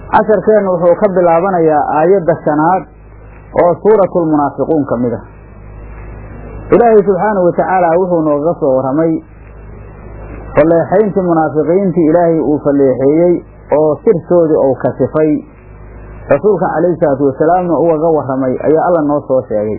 casharkeennu wuxuu ka bilaabanayaa aayadda shanaad oo suuratulmunaafiquun ka mid ah ilaahay subxaanahu watacaala wuxuu nooga soo warramay falleexayntii munaafiqiintii ilaahay uu falleexeeyey oo sirtoodii uu kasifay rasuulka calayhi salaatu wasalaamna ugaga warramay ayaa alla noo soo sheegay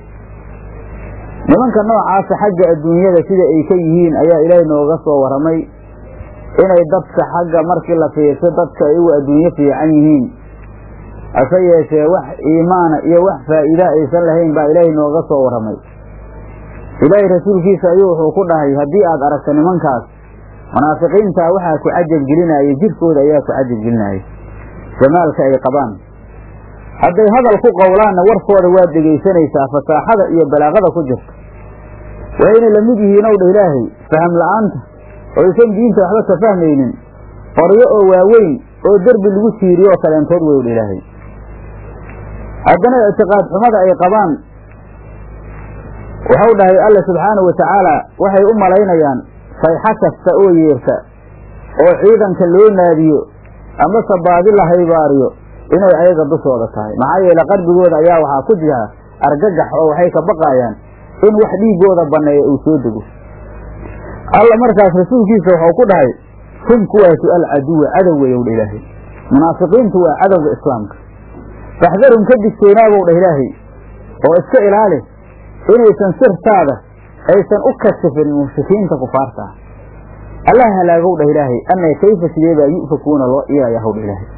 nimanka noocaasa xagga adduunyada sida ay ka yihiin ayaa ilaahay nooga soo warramay inay dadka xagga markii la fiirso dadka ay ugu adduunyo fiican yihiin hase yeeshee wax iimaana iyo wax faa'iida aysan lahayn baa ilaahay nooga soo warramay ilaahay rasuulkiisa ayuu wuxuu ku dhahay haddii aad aragto nimankaas munaafiqiintaa waxaa ku cajab gelinaya jirkooda ayaa ku cajab gelinaya jamaalka ay qabaan hadday hadal ku qowlaanna warkooda waad dhegaysanaysaa fasaaxada iyo balaaqada ku jirta wayna la mid yihiin ow dha ilaahay faham la'aanta oo aysan diinta waxba ka fahmaynin qoryo oo waaweyn oo derbi lagu tiiriyo oo kaleentood wey dha ilaahay haddana ictiqaad xumada ay qabaan waxau dhahay alla subxaanahu watacaala waxay u malaynayaan sayxo kasta oo yeerta oo ciidanka loo naadiyo amase baadi la haybaariyo inay ayaga dushooda tahay maxaa yeele qalbigooda ayaa waxaa ku jira argagax oo waxay ka baqaayaan in wax dhiiggooda banneeya uu soo dego alla markaas rasuulkiisa waxau ku dhahay hum kuwaasu alcaduwa cadow weyow dha ilaahay munaafiqiintu waa cadowga islaamka faxdarhum ka digtoonaabow dha ilaahay oo iska ilaali inaysan sirtaada aysan u kasifin mushrikiinta kufaarta ah allah halaagow dhah ilaahay anna kayfa sideebaa yu'fakuuna loo iyayahow dha ilaahay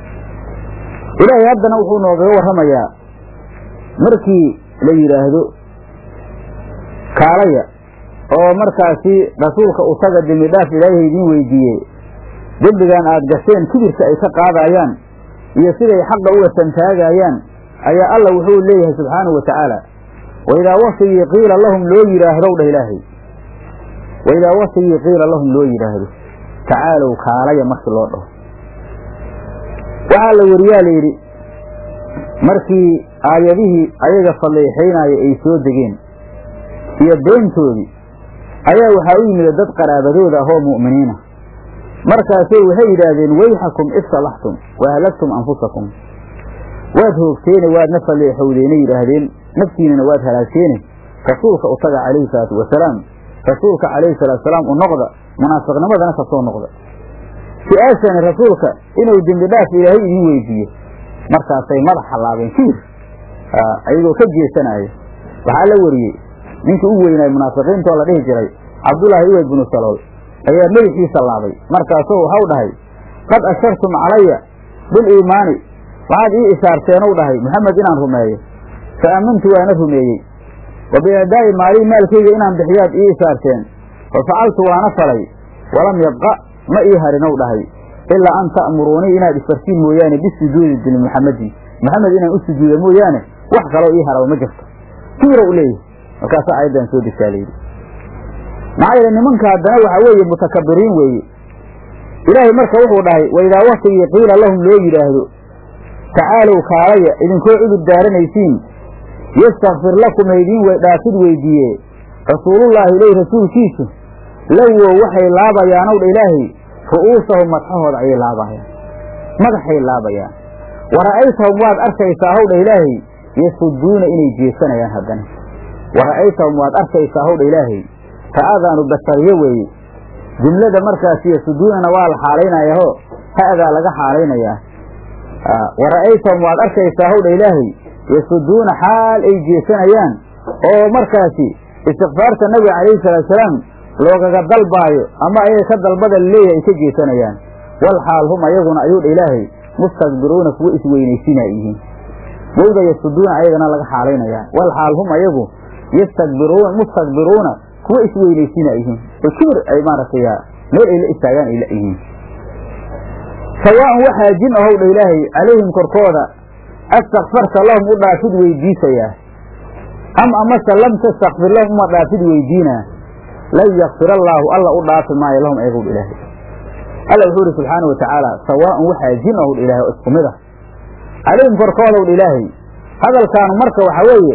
ilaahay haddana wuxuu noogaga warramayaa markii la yidhaahdo kaalaya oo markaasi rasuulka u taga dembi dhaaf ilaahay idiin weydiiyey dembigan aad gasheen kibirka ay ka qaadayaan iyo siday xaqa uga santaagayaan ayaa alla wuxuu leeyahay subxaanahu wa tacaala waidaa wasigii qiila lahum loo yidhaahdow dhah ilaahay waidaa wasigii qiila lahum loo yidhaahdo tacaalow kaalaya markii loo dhaho waxaa la weriyaa la yidhi markii aayadihii ayaga falleexaynaya ay soo degeen iyo beentoodii ayaa waxaa u yimid dad qaraabadooda ah oo mu'miniina markaasay waxay yidhaahdeen wayxakum istalaxtum wa halagtum anfusakum waad hoogteene waadna falleexowdeena yidhaahdeen naftiinana waad halaagteene rasuulka u taga calayhi salaatu wasalaam rasuulka calayhi salaatu wasalaam u noqda munaafiqnimadana ka soo noqda si-aashani rasuulka inuu dembi dhaaf ilaahay idiin weydiiyo markaasay madax hallaabeen kibir ayagoo ka jeesanaya waxaa la wariyey ninkii u weynaay munaafiqiinta oo la dhihi jiray cabdullaahi uweyd binu salool ayaa madaxiisa laabay markaasuu waxau dhahay qad ashartum calaya biliimaani waxaad ii ishaarteenu dhahay maxamed inaan rumeeyo fa aamantu waana rumeeyey wa biadaa'i maalii maalkayga inaan bixiyaad ii ishaarteen fa facaltu waana falay walam yabqa ma ii harinow dhahay ilaa an ta'muruunii inaad isfartiin mooyaane bisujuudi dili muxamedin maxamed inaan u sujuuda mooyaane wax kaloo ii haraba ma jirto kiirow leeyahy markaasaa aayaddan soo degtaa layidhi maxaa yeele nimanka haddana waxaa weeye mutakabiriin weeye ilaahay marka wuxuu dhahay waidaa waktigii qiila lahum loo yidhaahdo tacaalow kaalaya idinkoo cudur daaranaysiin yastakfir lakum haydiin dhaafid weydiiye rasuulullaahi ileyh rasuulkiisu lawow waxay laabayaanow dha ilaahay ru'uusahum madxahooda ayay laabayaan madaxay laabayaan wa ra'aytahum waad arkaysaa howdha ilaahay yasuduuna inay jeesanayaan haddana wa ra'aytahum waad arkaysaa howdha ilaahay ta'adaanu basariye weeye jumlada markaasi yasuduunana waa la xaalaynayaho ha'daa laga xaalaynayaa wa ra'aytahum waad arkaysaa howdha ilaahay yasuduuna xaal ay jeesanayaan oo markaasi istikfaarta nabiga calayhi salaatusalaam loogaga dalbaayo ama ayaga ka dalbada laleeyahay ay ka jeesanayaan wal xaal hum ayaguna ayuu dha ilaahay mustakbiruuna kuwa isweynaysiina yihiin wowda yasuduuna ayagana laga xaalaynayaa wal xaal hum ayagu yastakbiruuna mustakbiruuna kuwa isweynaysiina yihiin oo kibir ay maaragtay meel ay la istaagaan ay la yihiin sawaaun waxaa jin ahow dha ilaahay calayhim korkooda astakfarta lahum u dhaafid weydiisayaa am amase lam tastakfir lahum uma dhaafid weydiinaa lan yakfir allaahu alla u dhaafi maayo lahum ayagow dha ilaahay alla wuxuu ihi subxaana wa tacaala sawaaun waxaa jin ahow dha ilahay oo isku mid ah calayhim korkoodaw dha ilaahay hadalkaanu marka waxaa weeye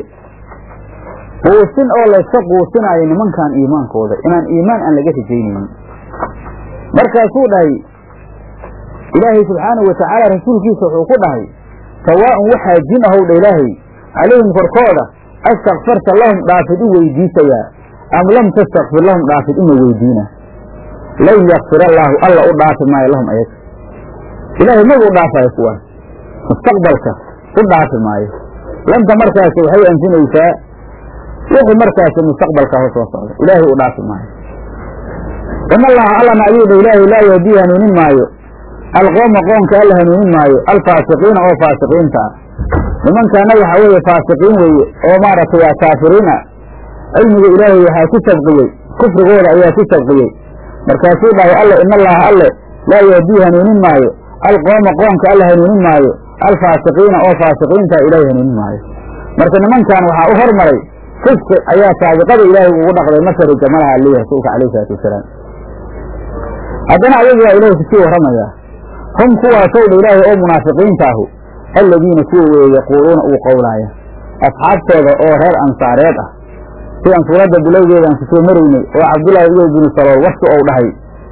quusin oo layska quusinaayo nimankan iimaankooda inaan iimaan aan laga rajaynaynin markaasuu dhahay ilaahay subxaanahu watacaala rasuulkiisa wuxuu ku dhahay sawaa'un waxaa jin ahow dha ilaahay calayhim korkooda astakfarta lahum dhaafid u weydiisayaa am lam tastakfir lahum dhaafid uma weydiina lan yakfir allaahu alla u dhaafi maayo lahum ayaga ilaahay magu u dhaafayo kuwaas mustaqbalka u dhaafi maayo lanta markaasi waxay anfinaysaa wixii markaasi mustaqbalka ho soo socda ilaahay u dhaafi maayo in allaha allana ayuu dha ilaahay laa yahdii hanuunin maayo alqooma qoonka alla hanuunin maayo alfaasiqiina oo faasiqiinta ah nimankaana waxaa weeye faasiqiin weeye oo maaragtay waa kaafiriin ah cilmiga ilaahay waxaa ku sabqiyey kufrigooda ayaa ku sabqiyey markaasuu dhahay alle in allaha alle laa yahdii hanuunin maayo alqooma qoonka alla hanuunin maayo alfaasiqiina oo faasiqiinta ilaahay hanuunin maayo marka nimankan waxaa u hormaray fisqi ayaa saabiqada ilaahay ugu dhaqday masari jamalaha alii rasuulka calayh isalaatu wasalaam haddana ayagu waa ilaahay kusii warramayaa hum kuwaasow dha ilaahay oo munaafiqiinta ahu alladiina kuwa weeye yaquuluuna uu qowlaaya asxaabtooda oo reer ansaareed ah sidaan suuradda bilowgeedaan ku soo maraynay oo cabdullaahi iyo binu salool waski ou dhahay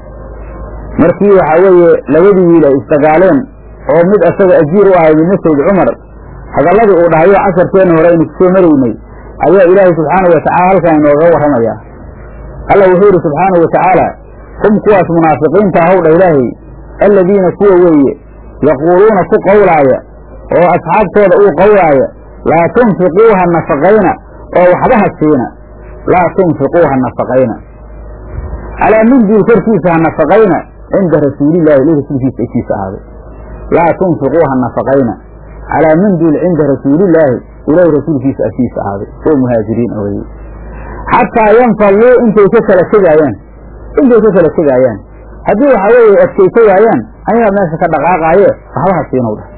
markii waxaa weeye labadii wiil ay isdagaaleen oo mid asaga ajiir u ahay midna sayd cumar hadalladii uu dhahayo casharkeenna hore aynu kusoo maraynay ayaa ilaahay subxaanahu watacaala halkan inoogaga warramayaa alla wuxuu yidhi subxaanahu watacaala hum kuwaas munaafiqiinta ahow dha ilaahay alladiina kuwa weeye yaquuluuna ku qowlaaya oo asxaabtooda uu qowlaaya laa tunfiquuha nafaqayna oo waxba ha siina laa tunfiquuha nafaqayna calaa mindiil korkiisa ha nafaqayna cinda rasuulillaahi li rasuulkiisa agtiisa ahaaday laa tunfiquuha nafaqayna calaa mindiil cinda rasuulillaahi ilaahi rasuulkiisa agtiisa ahaaday oo muhaajiriin weye xataa yanfalluu intay ka kala tegaayaan intay ka kala tegaayaan haddii waxaa weeye adkaysa waayaan ayagaa meesha ka dhaqaaqaaye waxba ha siinow dhah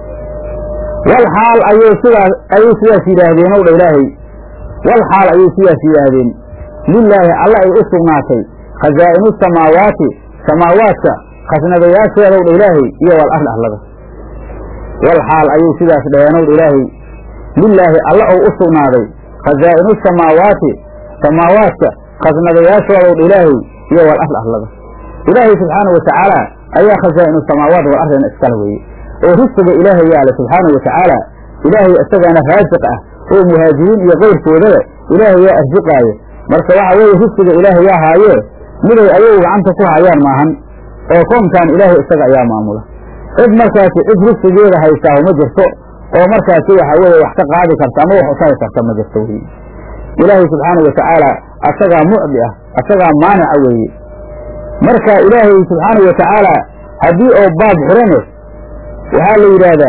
wal xaal ayay sidaas ayay sidaas yidhaahdeen ow dha ilaahay wal xaal ayay sidaas yidhaahdeen lilaahi alla ay u sugnaatay khasaa'inu samaawaati samaawaadka khasnadayaasheedow dha ilaahay iyo wal arli arlada wal xaal ayay sidaas dhaheen ow dha ilaahay lilaahi alla ou u sugnaaday khasaa'inu samaawaati samaawaadka khasnadayaashoodow dha ilaahay iyo wal arli arlada ilaahay subxaana watacaala ayaa khasaa'inu samaawaat wal ardina iskala weeye oo risqiga ilaahay yaala subxaana watacaala ilaahay isagaana raasiq ah oo muhaajiriin iyo keyrkoodaba ilaahay yaa arsiqaayo marka waxa weeye risqiga ilaahay yaa haayee miday ayagu gacanta ku hayaan maahan oo koonkan ilaahay isaga ayaa maamula cid markaasi cid risqigeeda haysaaho ma jirto oo markaasi waxa weeye wax ka qaadi karta ama wax utari karta ma jirto weye ilaahay subxaana watacaala asagaa mucdi ah asagaa maanica weeye marka ilaahay subxaana watacaala haddii oo baab xurane waxaa la yidhaahdaa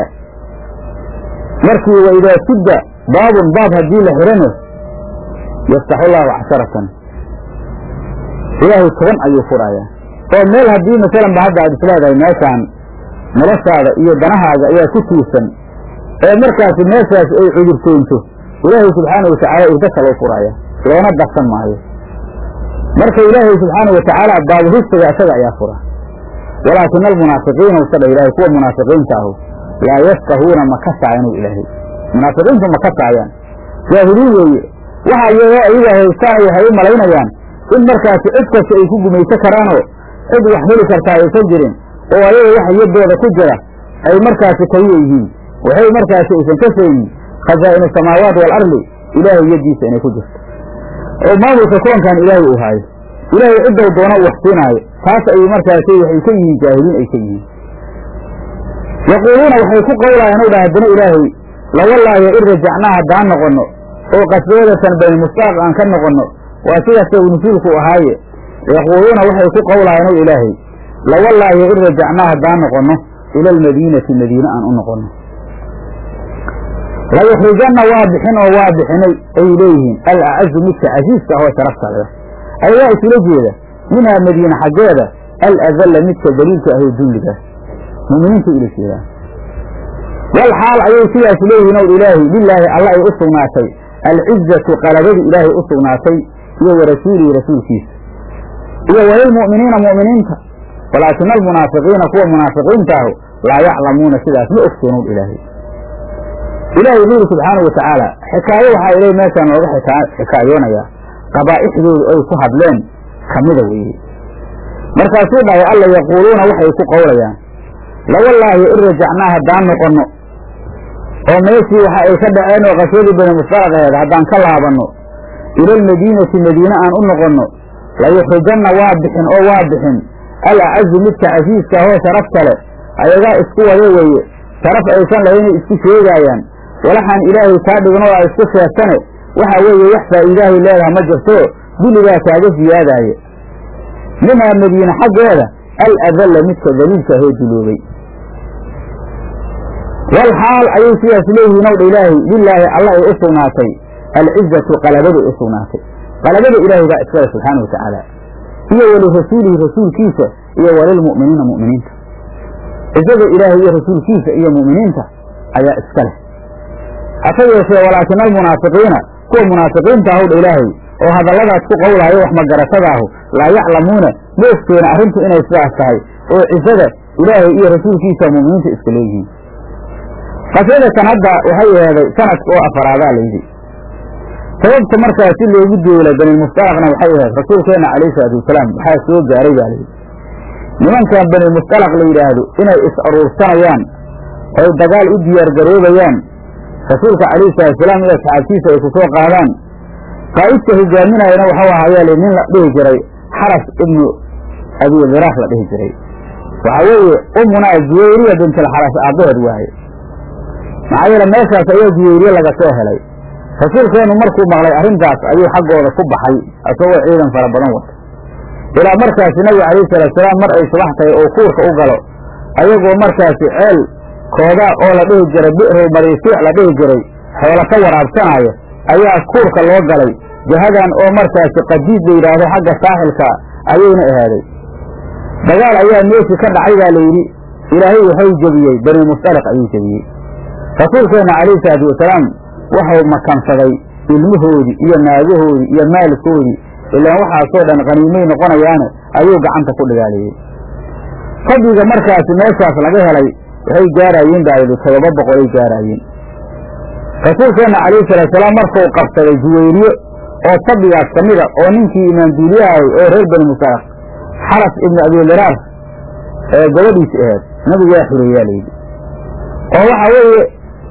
markii waidaa sudda baabun baab haddii la xirano yaftaxu llaahu casharatan ilaahay toban ayuu furayaa oo meel haddii masalan ba hadda aad isleedahay meeshaan noloshaada iyo danahaaga ayaa ku tiirsan ee markaasi meeshaas ay cudurtoonto ilaahay subxaana watacaala irda kaloo furaya loona darsan maayo marka ilaahay subxaana watacaala baabu risqiga isaga ayaa fura walaakina almunaafiqiina usadha ilaahay kuwa munaafiqiinta ahu laa yafqahuuna ma kasaayanu ilaahay munaafiqiintu ma kasaayaan jaahiliin weeye waxa iyagoo ayaga haystaan waxay u malaynayaan in markaasi cid kasta ay ku gumayso karaanoo cid wax heli kartaa aysan jirin oo ayaga waxa yaddooda ku jira ay markaasi kaliya yihiin waxay markaasi aysan ka faynin khasaa'inu samaawaat waalardi ilaahay yaddiisa inay ku jirto oo maamulka koonkan ilaahay uu haayo ilaahay ciddow doona u wax siinaayo taas ay markaasi waxay ka yihiin jaahiliin ay ka yihiin yaquuluuna waxay ku qowlaayaan ow dha haddana ilaahay lawallaayo in rajacnaa haddaan noqonno oo qasbeedatan bayna mustaaq aan ka noqonno waa sidaas saw nusuulku ahaaye yaquuluuna waxay ku qowlaayaan ow ilaahay lawallaayo in rajacnaa haddaan noqonno ila almadiinati madiine aan u noqonno layukhrijanna waa bixin oo waa bixinay ay leeyihiin alacazu midka casiiska ahoo sharafta leh ayagaa isula jeeda minhaa madiine xaggeeda aladalla midka daliilka ahoo dulliga muminiinta ula jeedaan wal xaal ayay sidaas leeyihiin ow ilaahi lilaahi alla ay u sugnaatay alcizatu qalabadii ilaahay u sugnaatay iyo warasuulihi rasuulkiisa iyo walilmu'miniina mu'miniinta walaakina almunaafiqiina kuwa munaafiqiinta ahu laa yaclamuuna sidaas ma ogsoonow ilaahay ilaahay wuxuu yidhi subxaana wa tacaala xikaayo waxaa ilay meeshaan looga xikaayoonayaa qabaa'ixdoodu ay ku hadleen kamida weeye markaasuu dhahay alla yaquuluuna waxay ku qowlayaan lawallaahi in rajacnaa haddaan noqonno oo meeshii waxa ay ka dhaceen oo qaswadii bani mustalaq aheed haddaan ka laabanno ila almadiinati madiine aan u noqonno layuxrijanna waa bixin oo waa bixin al acazu midka casiiska ahoo sharafta leh ayagaa isku wada weeye sharaf aysan lahaynay isku sheegaayaan walaxaan ilaahay kaa dhigno oo a isku sheegtane waxa weeye wax faa'iidaahay leedaha ma jirto dulligaa kaaga siyaadaaya minhaa madiine xaggeeda al adalla midka daliilka ahoo duloobay wal xaal ayay sidaas leeyihiin owdha ilaahay lilaahi alla ay u sugnaatay alcizatu qalabada u sugnaatay qalabada ilaahay baa iskale subxaana wa tacaala iyo walirasuulihi rasuulkiisa iyo walilmu'miniina mu'miniinta cizada ilaahay iyo rasuulkiisa iyo mu'miniinta ayaa iska leh hase yeeshee walaakina almunaafiqiina kuwa munaafiqiinta ahowdha ilaahay oo hadalladaas ku qowlaayo wax magaratadaahu laa yaclamuuna moogteena arrintu inay sidaas tahay oo cizada ilaahay iyo rasuulkiisa mu'miniinta iska leeyihiin qaswadatan hadda waxay eheeday sanadka oo afaraadaa layidhi sababta markaa si loogu duula banilmustalaqna waxay ahayd rasuulkeenna calayhi salaatu wasalaam waxaa soo gaaray baa layidhi nimankan banilmustalaq la yidhaahdo inay is aruursanayaan oy dagaal u diyaargaroobayaan rasuulka calayhi salatusalaam iyo asxaabtiisa ay ku soo qaadaan qaa'idka hogaaminayana waxau ahaayaa li nin la dhihi jiray xaras ibnu abidiraaf la dhihi jiray waxaa weeye umunaa juwayriya bintilxaras aabbaheed waaye maxaa yeele meeshaas ayaa juwayriye laga soo helay rasuulkeennu markuu maqlay arrintaas ayuu xaggooda ku baxay isagoo ciidan fara badan wata ilaa markaasi nabiga calayhi salaatusalaam mar ay subax tahay oo kuurka u galo ayagoo markaasi ceel kooda oo la dhihi jiray bi'row mariisiic la dhihi jiray xoola ka waraabsanaayo ayaa kuurka loo galay jahadan oo markaasi qadiid la yidhaahdo xagga saaxilka ayayna ahaaday dagaal ayaa meeshii ka dhacay baa layidhi ilaahay waxau jebiyey bani mustaliq ayuu jebiyey rasuulkeenna calayhi salaatu wasalaam waxau makansaday ilmahoodii iyo naagahoodii iyo maalkoodii ilaan waxaasoo dhan qaniimay noqonayaane ayuu gacanta ku dhigaaliyey fadliga markaasi meeshaas laga helay waxay gaaraayeen baa yidhi todoba boqol ay gaaraayeen rasuulkeenna calayhi salaatusalaam markuu qabsaday juwayriye oo fadligaas ka mida oo ninkii imaamduuliyahay oo reer bani musalaq xaras ibnu abiliraar ee gabadhiisi aheed nabigu waa xureeyaa layidhi oo waxa weeye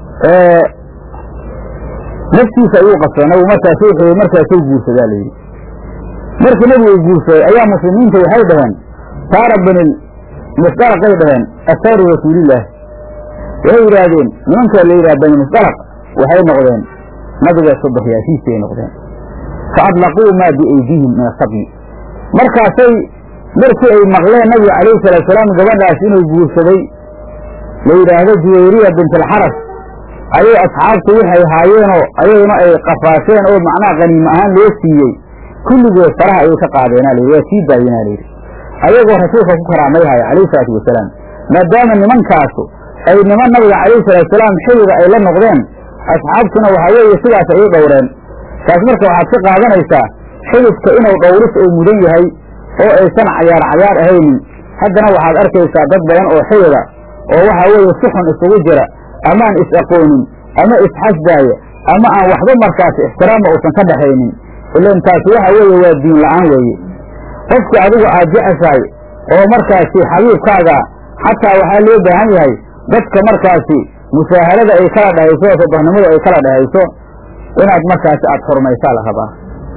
naftiisa ayuu qabsaday nabigu markaasuu xurey markaasuu guursadaa layidhi markii nabigu uu guursaday ayaa muslimiinta waxay dhaheen saara bani musdalaqay dhaheen asaaru rasuulillaah waxay yidhaahdeen nimanka la yidhaha bani musdalaq waxay noqdeen nabiga subaxyaashiisay noqdeen fa adlaquu maa biaydihim min asabyi markaasay markii ay maqleen nabiga calayhi salaatusalaam gabadhaas inuu guursaday la yidhaahdo juwayriya bintalxaras ayay asxaabtu waxay haayeenoo ayaguna ay qafaasheen oo macnaha qaniimo ahaan loo siiyey kulligood faraha ayay ka qaadeenaa layidhi waa sii daayinaa layidhi ayagoo rasuulka ku karaamayhaya calayhi salaatu wasalaam maadaama nimankaasu ay niman nabiga calayhi salaatusalaam xilliga ay la noqdeen asxaabtuna waxaa weeye sidaas ayay dhowreen taas marka waxaad ka qaadanaysaa xididka inuu dhowris uu mudan yahay oo aysan cayaar cayaar ahaynin haddana waxaad arkaysaa dad badan oo xidida oo waxaa weeye si xun isugu jira amaan is-aqoonin ama isxasdaaya ama aan waxba markaasi ixtiraama uusan ka dhaxaynin ilan taasi waxa weeye waa diin la'aan weeye qofkii adigu aad jeceshahay oo markaasi xabiibkaaga xataa waxaa loo baahan yahay dadka markaasi musaahadada ay kala dhahayso oo sodohnimadu ay kala dhahayso inaad markaasi aada xurmaysaa la rabaa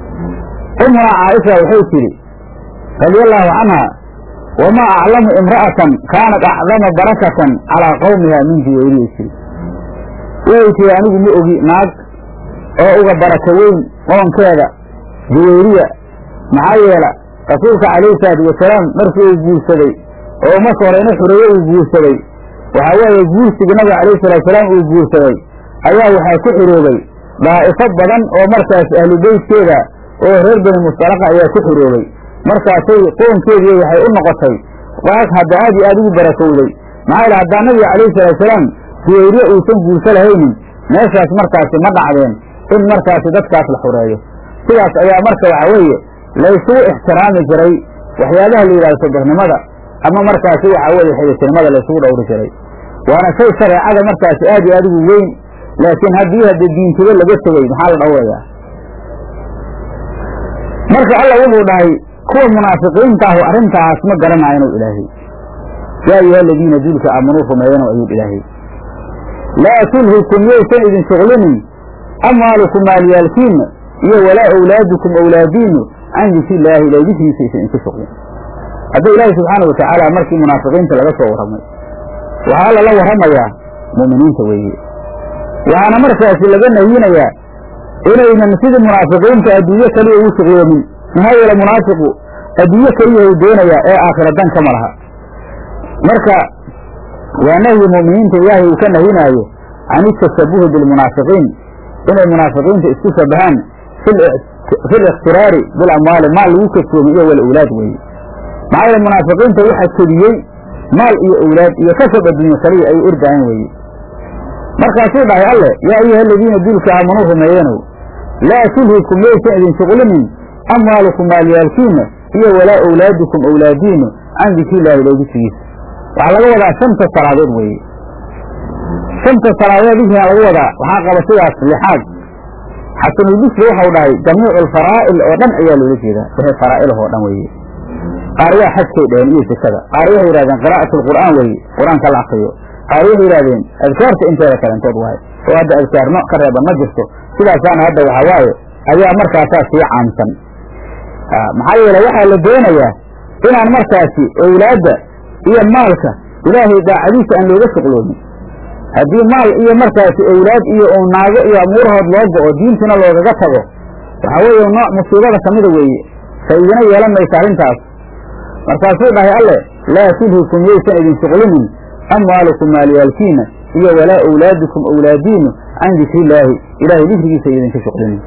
ummunaa caaisha waxay tidhi radiallaahu canha wamaa aclamu imra'atan kaanat acdama barakatan calaa qawmiha min juwayriyay tiri waxay tihi anigu ma ogi naag oo uga barako weyn qoonkeeda juwayriya maxaa yeela rasuulka calayhi salaatu wasalaam markii uu guursaday oo marka hore ina xureeye uu guursaday waxaa weeye guursigii nabiga calayhi salaatusalaam uu guursaday ayaa waxaa ku xiroobay daa'ifo badan oo markaas ahlu beytkeeda oo reer bani mustalaqa ayaa ku xiroobay markaasay qoonkeedii waxay u noqotay waag hadda aad iyo aad ugu barakowday maxaa yele haddaa nabiga calayhi salaatusalaam juwayriye uusan guurso lahaynin meeshaas markaasi ma dhacdeen in markaasi dadkaas la xureeyo sidaas ayaa marka waxa weeye laysugu ixtiraami jiray waxyaabaha la yidhahdo sodohnimada ama markaasi waxa weeye xidhitinimada laysugu dhowri jiray waana shay shareecada markaasi aad iyo aad ugu weyn laakiin haddii hadda diintiba laga tegey maxaa la dhowrayaa marka alla wuxuu dhahay kuwa munaafiqiinta ahu arrintaas ma garanaayo inuu ilaahay yaa ayuha aladiina duulka aamanuu rumeeyano ayuu ilaahay laa tulhikum yaysan idin shuqlinin amwaalukum maalyaalkiinna iyo walaa awlaadukum awlaadiinnu can dikri illaahi ilahay dikrigiisa aysan idinku shuqlin hadda ilaahi subxaana wa tacaala markii munaafiqiinta laga soo warramay waxaa lala warramayaa mu'miniinta weeye waxaana markaasi laga nahiyinayaa inaynan sidii munaafiqiinta adduunyo kaliya ugu shuqloomin maxaa yeele munaafiqu adduunyo keliya u doonayaa ee aakhira dan kama laha marka waa nahyi mu'miniinta ilaahay uu ka nahinaayo can itashabuhi bilmunaafiqiin inay munaafiqiinta isku shabahaan fi liktiraari bilamwaali maal lagu kasoomi iyo walawlaad weeye maxaa yeele munaafiqiinta waxaa kediyey maal iyo owlaad iyo kasab adduunyo kaliya ay ordaayan weeye markaasuu dhahay alleh yaa ayuha aladiina duulka aamanuu rumeeyanow laa tulhikum yaysan idin shuqlinin amwaalukum maalyaalkiinna iyo walaa owlaadukum owlaadiinnu can dikriillaahi ilay dikrigiisa waxaa laga wadaa shanta salaadood weeye shanta salaadood dikrigaa laga wadaa waxaa qaba sidaas lixaad xasanulbisri waxau dhahay jamiicu alfaraa'il oo dhan ayaa loola jeedaa wixii faraa'ilh oo dhan weeye qaar waa xajkay dheheen iyo sekada qaar waxay yidhahdeen qiraa'at alqur'aan weeye qur-aanka la akriyo qaar waxay yidhahdeen adkaarta inteeda kalentood waaye oo hadda adkaarno ka reeban ma jirto sidaasaana hadda waxaa waaye ayaa markaasaa sii caamsan maxaa yeele waxaa la doonayaa inaan markaasi owlaadda iyo maalka ilaahay daacadiisa aan looga shuqloomin haddii maal iyo markaasi owlaad iyo u naago iyo amuurahood loo go'o diintuna loogaga tago waxaa weeye nooc musiibada kamida weeye faa'iidana yeelan maysa arrintaas markaasuu dhahay alleh laa tulhikum yaysan idin shuqlinin amwaalukum maalyaalkiina iyo walaa owlaadukum owlaadiinu can dikrillaahi ilaahay dikrigiisa iyo idinka shuqlinin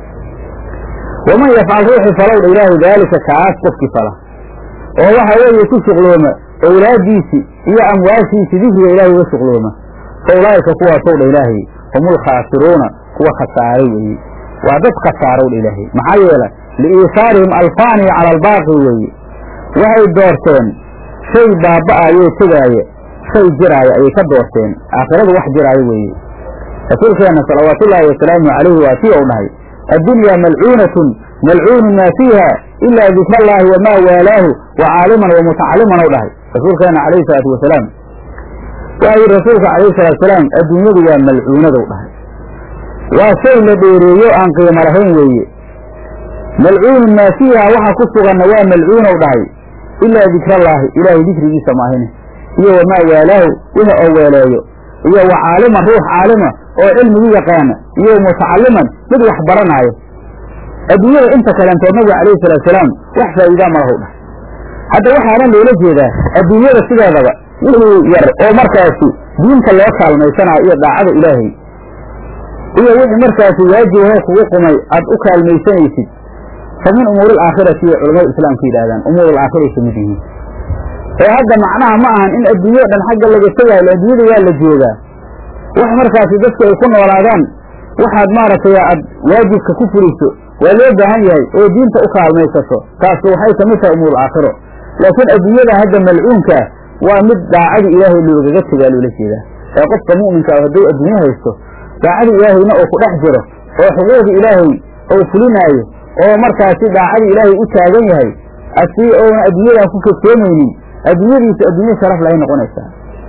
waman yafcal ruuxii falowdha ilaahay daalika kaas qofkii fala oo waxa weeye ku shuqlooma owlaaddiisii iyo amwaashiisii dikriga ilaahay uga shuqlooma fa ulaa'ika kuwaasow dha ilaahay hum ulkhaasiruuna kuwa khasaaray weeye waa dad khasaarow dha ilaahay maxaa yeele liiisaarihim alfaaniya cala albaaqi weeye waxay doorteen shay baaba'ayoo tegaaya shay jiraaya ayay ka doorteen aakhiradu wax jiraayo weeye rasuulkeenna salawaatullaahi wasalaamu calayhi waa tii ou dhahay addunyaa malcuunatun malcuunu maa fiiha ilaa dikra allaahi wamaa waalaahu wa caaliman wa mutacalliman ou dhahay rasuulkeenna calayhi salaatu wasalaam waxaa yidhi rasuulka calayhi salatu wasalaam adduunyadu waa malcuunadow dhahay waa shay la dheereeyo aan qiimo lahayn weeye malcuunu maa fiiha waxa ku suganna waa malcuunow dhahay ilaa dikrallaahi ilaahay dikrigiisa maahine iyo wamaa waalaahu wixi oo weeleeyo iyo wa caaliman ruux caalima oo cilmigu yaqaana iyo mutacalliman mid wax baranaayo adduunyada inta kalentood nabiga calayhi salaatusalaam wax faa'iidaa ma lahu dhahay hadda waxaana loola jeedaa adduunyada sideedaba wixii yar oo markaasi diinta loo kaalmaysanayo iyo daacada ilaahay iyo wixii markaasi waajibahoo kugu qumay aad u kaalmaysanaysid fa min umuuri alaakhirati iyo culamada islaamka yidhahdaan umuur alaakhira ay ka mid yihiin ee hadda macnaha ma ahan in adduunyao dhan xagga laga tegaayo adduunyada waa la joogaa wax markaasi dadku ay ku noolaadaan waxaad maaragtay aad waajibka ku fuliso waa loo baahan yahay oo diinta u kaalmaysato taasu waxay ka mid tahay umuur aakhiro laakiin adduunyada hadda malcuunkaa waa mid daacadii ilaahay loogaga tegaa loola jeedaa ee qofka mu'minka ah hadduu adduunyo haysto daacadii ilaahayna oo ku dhex jiro oo xuquuqda ilaahay ou fulinaayo oo markaasi daacadii ilaahay u taagan yahay asii oona adduunyadan ku kadsoomaynin adduunyadiisa adduunyo sharaf lahay noqonaysaa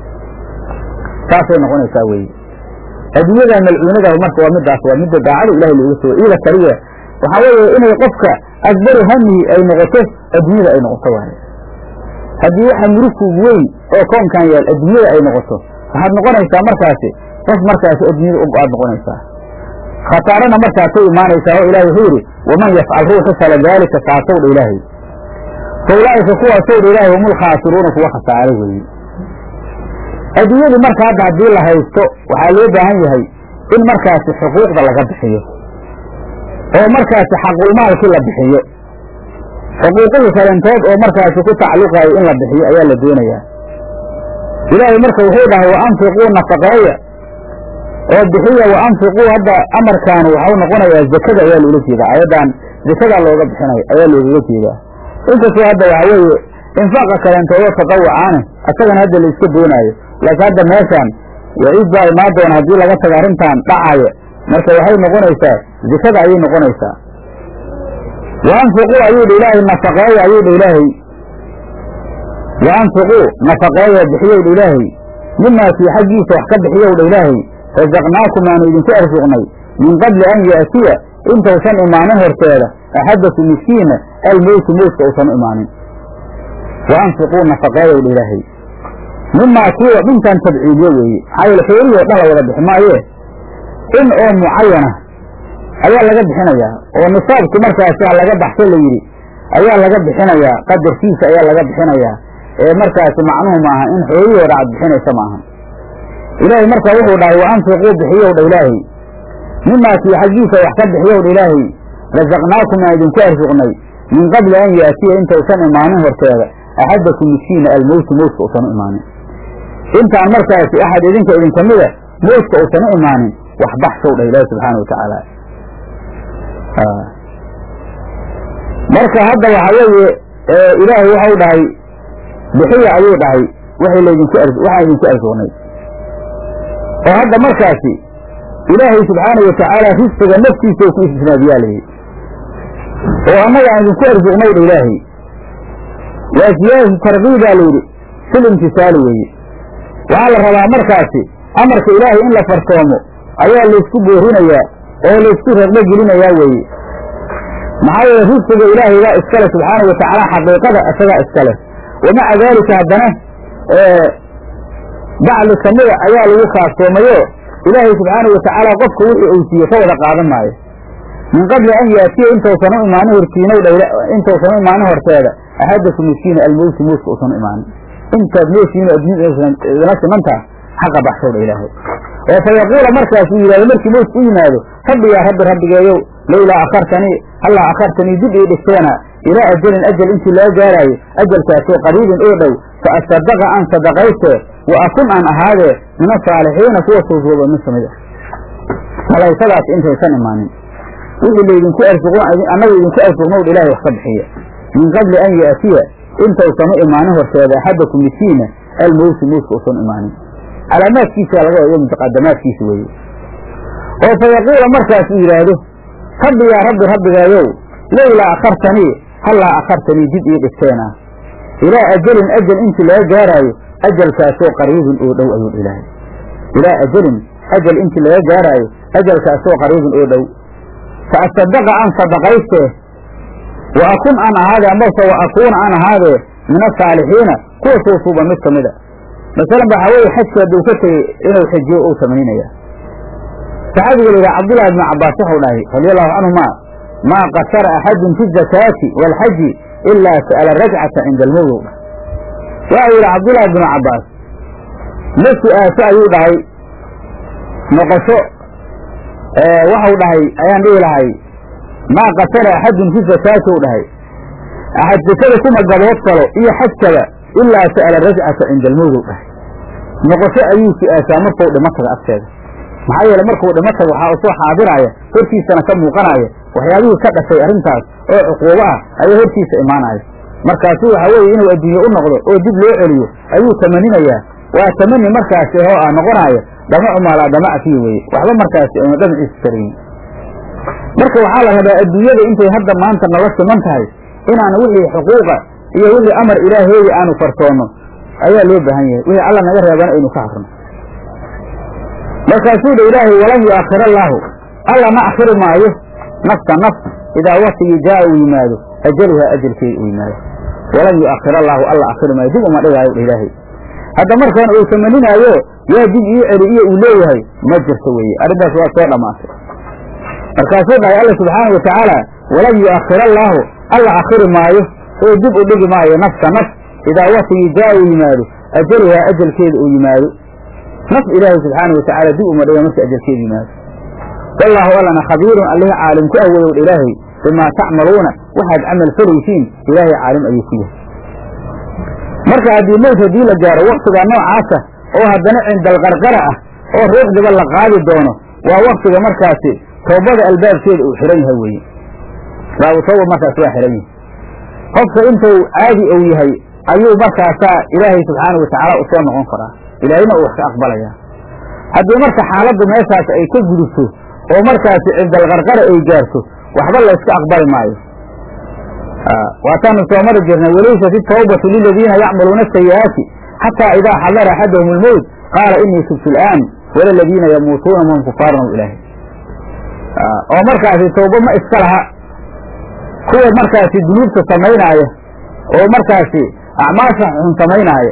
saasay noqonaysaa weeye adduunyada malcuunada marka waa midaas waa midda daacada ilahay looga soo iyada kaliya waxaa weeye inay qofka akbaru hamihi ay noqoto adduunyada ay noqoto waaye haddii waxa murugku weyn oo koonkan yaal adduunyada ay noqoto waxaad noqonaysaa markaasi qof markaasi adduunyada u go-aad noqonaysaa khasaarana markaasay imaanaysaa oo ilahay wuxuu yidhi waman yafcal ruuxu fala daalika kaasowdha ilaahay fa ulaa'ika kuwaasowdha ilaahay hum ulkhaasiruuna kuwa khasaaray weeye adduunyadii marka hadda haddii la haysto waxaa loo baahan yahay in markaasi xuquuqda laga bixiyo oo markaasi xaqulmaalkii la bixiyo xuquuqihii kalentood oo markaasi ku tacalluqaayo in la bixiyo ayaa la doonayaa ilaahay marka wuxuu dhahay wa anfiquu nafaqeeya oo bixiya wa anfiquu hadda amarkaanu waxau noqonayaa zakada ayaa loola jeedaa ayaddan zakadaa looga bixinayo ayaa loogaga jeedaa inkastoo hadda waxaa weeye infaaqa kalentoodo tatawucaane asagana hadda la iska doonaayo laakiin hadda meeshaan waciid baa imaan doona haddii laga tago arrintan dhacaya marka waxay noqonaysaa zikada ayay noqonaysaa wa anfiquu ayuu dha ilaahay nafaqeeya ayuu dha ilaahay wa anfiquu nafaqeeya bixiyowdha ilaahay mimaa kii xaggiisa wax ka bixiyowdha ilaahay rasaqnaakum aanu idinku arsuqnay min qabli an ya'tiya intausan imaanin horteeda axadaku miskiina almowtu mowtka uusan u imaanin wa anfiquu nafaqeeyowdha ilaahay mimaa kiiwa dhintan tabciidiye weeye maxaa yeele xoolihii o dhan la wada bixi maayee in oo mucayana ayaa laga bixinayaa oo nisaabkii markaasi laga baxso la yidhi ayaa laga bixinayaa qadarkiisa ayaa laga bixinayaa ee markaasi macnuhu maaha in xoolihii o dhan ad bixinaysa maaha ilaahay markaa wuxuu dhahay wa anfiquu bixiyowdha ilaahay mimaa kii xaggiisa wax ka bixiyowdha ilaahay rasaqnaakum aan idinku arsuqnay min qabli an yaatiya intausan imaanin horteeda axadakum miskiina almowtu mowtka uusan u imaanin intaan markaasi axad idinka idinka mida mowtka uusan u imaanin wax baxsow dhah ilaahi subxaana wa tacaala marka hadda waxa weeye ilaahay waxau dhahay bixiya ayuu dhahay waxay laydinku waxaan idinku arsuqnay oo hadda markaasi ilaahay subxaana wa tacaala risqiga naftiisa ku istisnaabiyaa layidhi oo annaga aan idinku arsuqnay dha ilaahay waa siyaadatu tarkiibaa layidhi fil imtisaali weeye waxaa la rabaa markaasi amarka ilaahay in la farsoomo ayaa laysku boorinayaa oo laysku raqbo gelinayaa weeye maxaa yeele risqiga ilaahay baa iskale subxaana wa tacaala xaqiiqada isagaa iskale wamaca daalika haddana bacdi kamida ayaa lagu kaaftoomayo ilaahay subxaana wa tacaala qofka wixii uu siiye ka wada qaadan maayo min qabli an yaatiya intausan u imaanin hortiinow intausan u imaanin horteeda axadaku miskiina almowti mowtka uusan u imaanin intaad nooshiin adduunyadala simantaa xaqa baxsowdha ilaahay oo fa yaquula markaasuu yidhahdo markii mowtka u yimaado rabbi yaa rabbi rabbigeeyow lowlaa akhartanii hallaa akhartanii dib ii dhigteena ilaa ajalin ajal intii laga gaaraayo ajalkaasoo qariibin oo dhow fa asadaqa aan sadaqaystee wa akun aan ahaadee min asaalixiina kuwa suusuuba mid kamid ah salaysadaas intaysan imaanin wixii laydinku arsuq annaga idinku arsuqnowdha ilaahay wax ka bixiya min qabli an yaatiya intausan u imaanin horteeda axadaku miskiina almowtu mowtka uusan imaanin calaamaadkiisa laga wado mutaqadamaadkiisa weeye oo fa yaquula markaasuu yidhaahdo rabbi yaa rabbi rabbigaayow lowlaa akhartanii hallaa akhartanii dib ii dhigteena ilaa ajalin ajal intii laga gaaraayo ajalkaasoo qariibin oo dhow ayuu ilaahay ilaa ajalin ajal intii laga gaaraayo ajalkaasoo qariibin oo dhow fa asadaqa aan sadaqaystee wa akun aan ahaadee amase wa akuuna aan ahaadee min asaalixiina kuwa suusuuba mid ka mid a masalan waxaa weeye xajka hadduu ka tegey inuu xijiyo uu samaynaya saxaabiga la yidhaha cabdullahi ibnu cabbaas waxau dhahay radia allahu canhuma maa qasara axadun fi zakaati waalxaji ilaa sa'ala rajcata cinda almowdow dhah waxau yidhi cabdullahi ibnu cabbaas ma su-aasho ayuu dhahay noqosho waxau dhahay ayaan dhihi lahay maa qasara axadun fi zakaati u dhahay axad zakada kuma gabood galo iyo xajkaba ilaa sa'ala rajcata cinda almowdow dhahay noqosho ayuu su-aashaa markuu dhimo taga agteeda maxaa yeele markuu dhimo tago waxaa u soo xaadiraya hortiisana ka muuqanaya waxyaabihii ka dhashay arrintaas oo cuquubo ah ayaa hortiisa imaanaya markaasu waxa weeye inuu adduunye u noqdo oo dib loo celiyo ayuu tamaninayaa waa tamani markaasi oo ah noqonaya dhamacu maalaa dhamaca fihi weye waxba markaasi aynu dhamaciisa tarayin marka waxaa la rabaa adduunyada intay hadda maanta nala siman tahay inaan wixii xuquuqa iyo wixii amar ilaaheedi aanu farsoonno ayaa loo baahan yahay wixii alla naga reebana aynu ka harno markaasuu dha ilaahay walan yu'akhir allaahu alla ma akhiri maayo nafta naf idaa waktigii jaa uu yimaado ajaluhaa ajalkeeda uu yimaado walan yu'akhir allaahu alla akhiri maayo dib uma dhigaayo dha ilaahay hadda markaan uu tamaninaayo yaa dib ii celi iyo uu leeyahay ma jirto weeye arrintaas waa soo dhammaatay markaasuu dhahay alla subxaana wa tacaala walan yu'akhir allaahu alla akhiri maayo oo dib u dhigi maayo nafta naf idaa waktigii jaa uu yimaado ajaluhaa ajalkeeda uu yimaado naf ilaahay subxaana wa tacaala dib uma dhiga markii ajalkeeda yimaado wallaahu allana khabiirun allihii caalim ku awoodow ilaahay bimaa tacmaluuna waxaad camal falaysiin ilaahay caalim ayuu ku yahay marka haddii mowt haddii la gaaro waktiga noocaasa oo haddana cindalqarqara ah oo ruuxdiba la qaadi doono waa waktiga markaasi toobada albaabkeeda uu xihan yahay weeye baabu tooba markaas waa xihan yahay qofka intuu caadi ou yahay ayuu markaasaa ilaahay subxaana wa tacaala usoo noqon karaa ilaahayna uu wax ka aqbalaya haddii marka xaaladdu meeshaas ay ka gudubto oo markaasi cindalqarqara ay gaarto waxba layska aqbali maayo waataanu soo mari jirnay walaysat itawbatu liladiina yacmaluuna asayi'aati xataa idaa xadara axadahum almowt qaala inii tubtu al'aan wala ladiina yamuutuuna wahum kufaarun ilaahi oo markaasi tawbo ma iska laha kuwa markaasi dunuubta samaynaaya oo markaasi acmaasha xun samaynaaya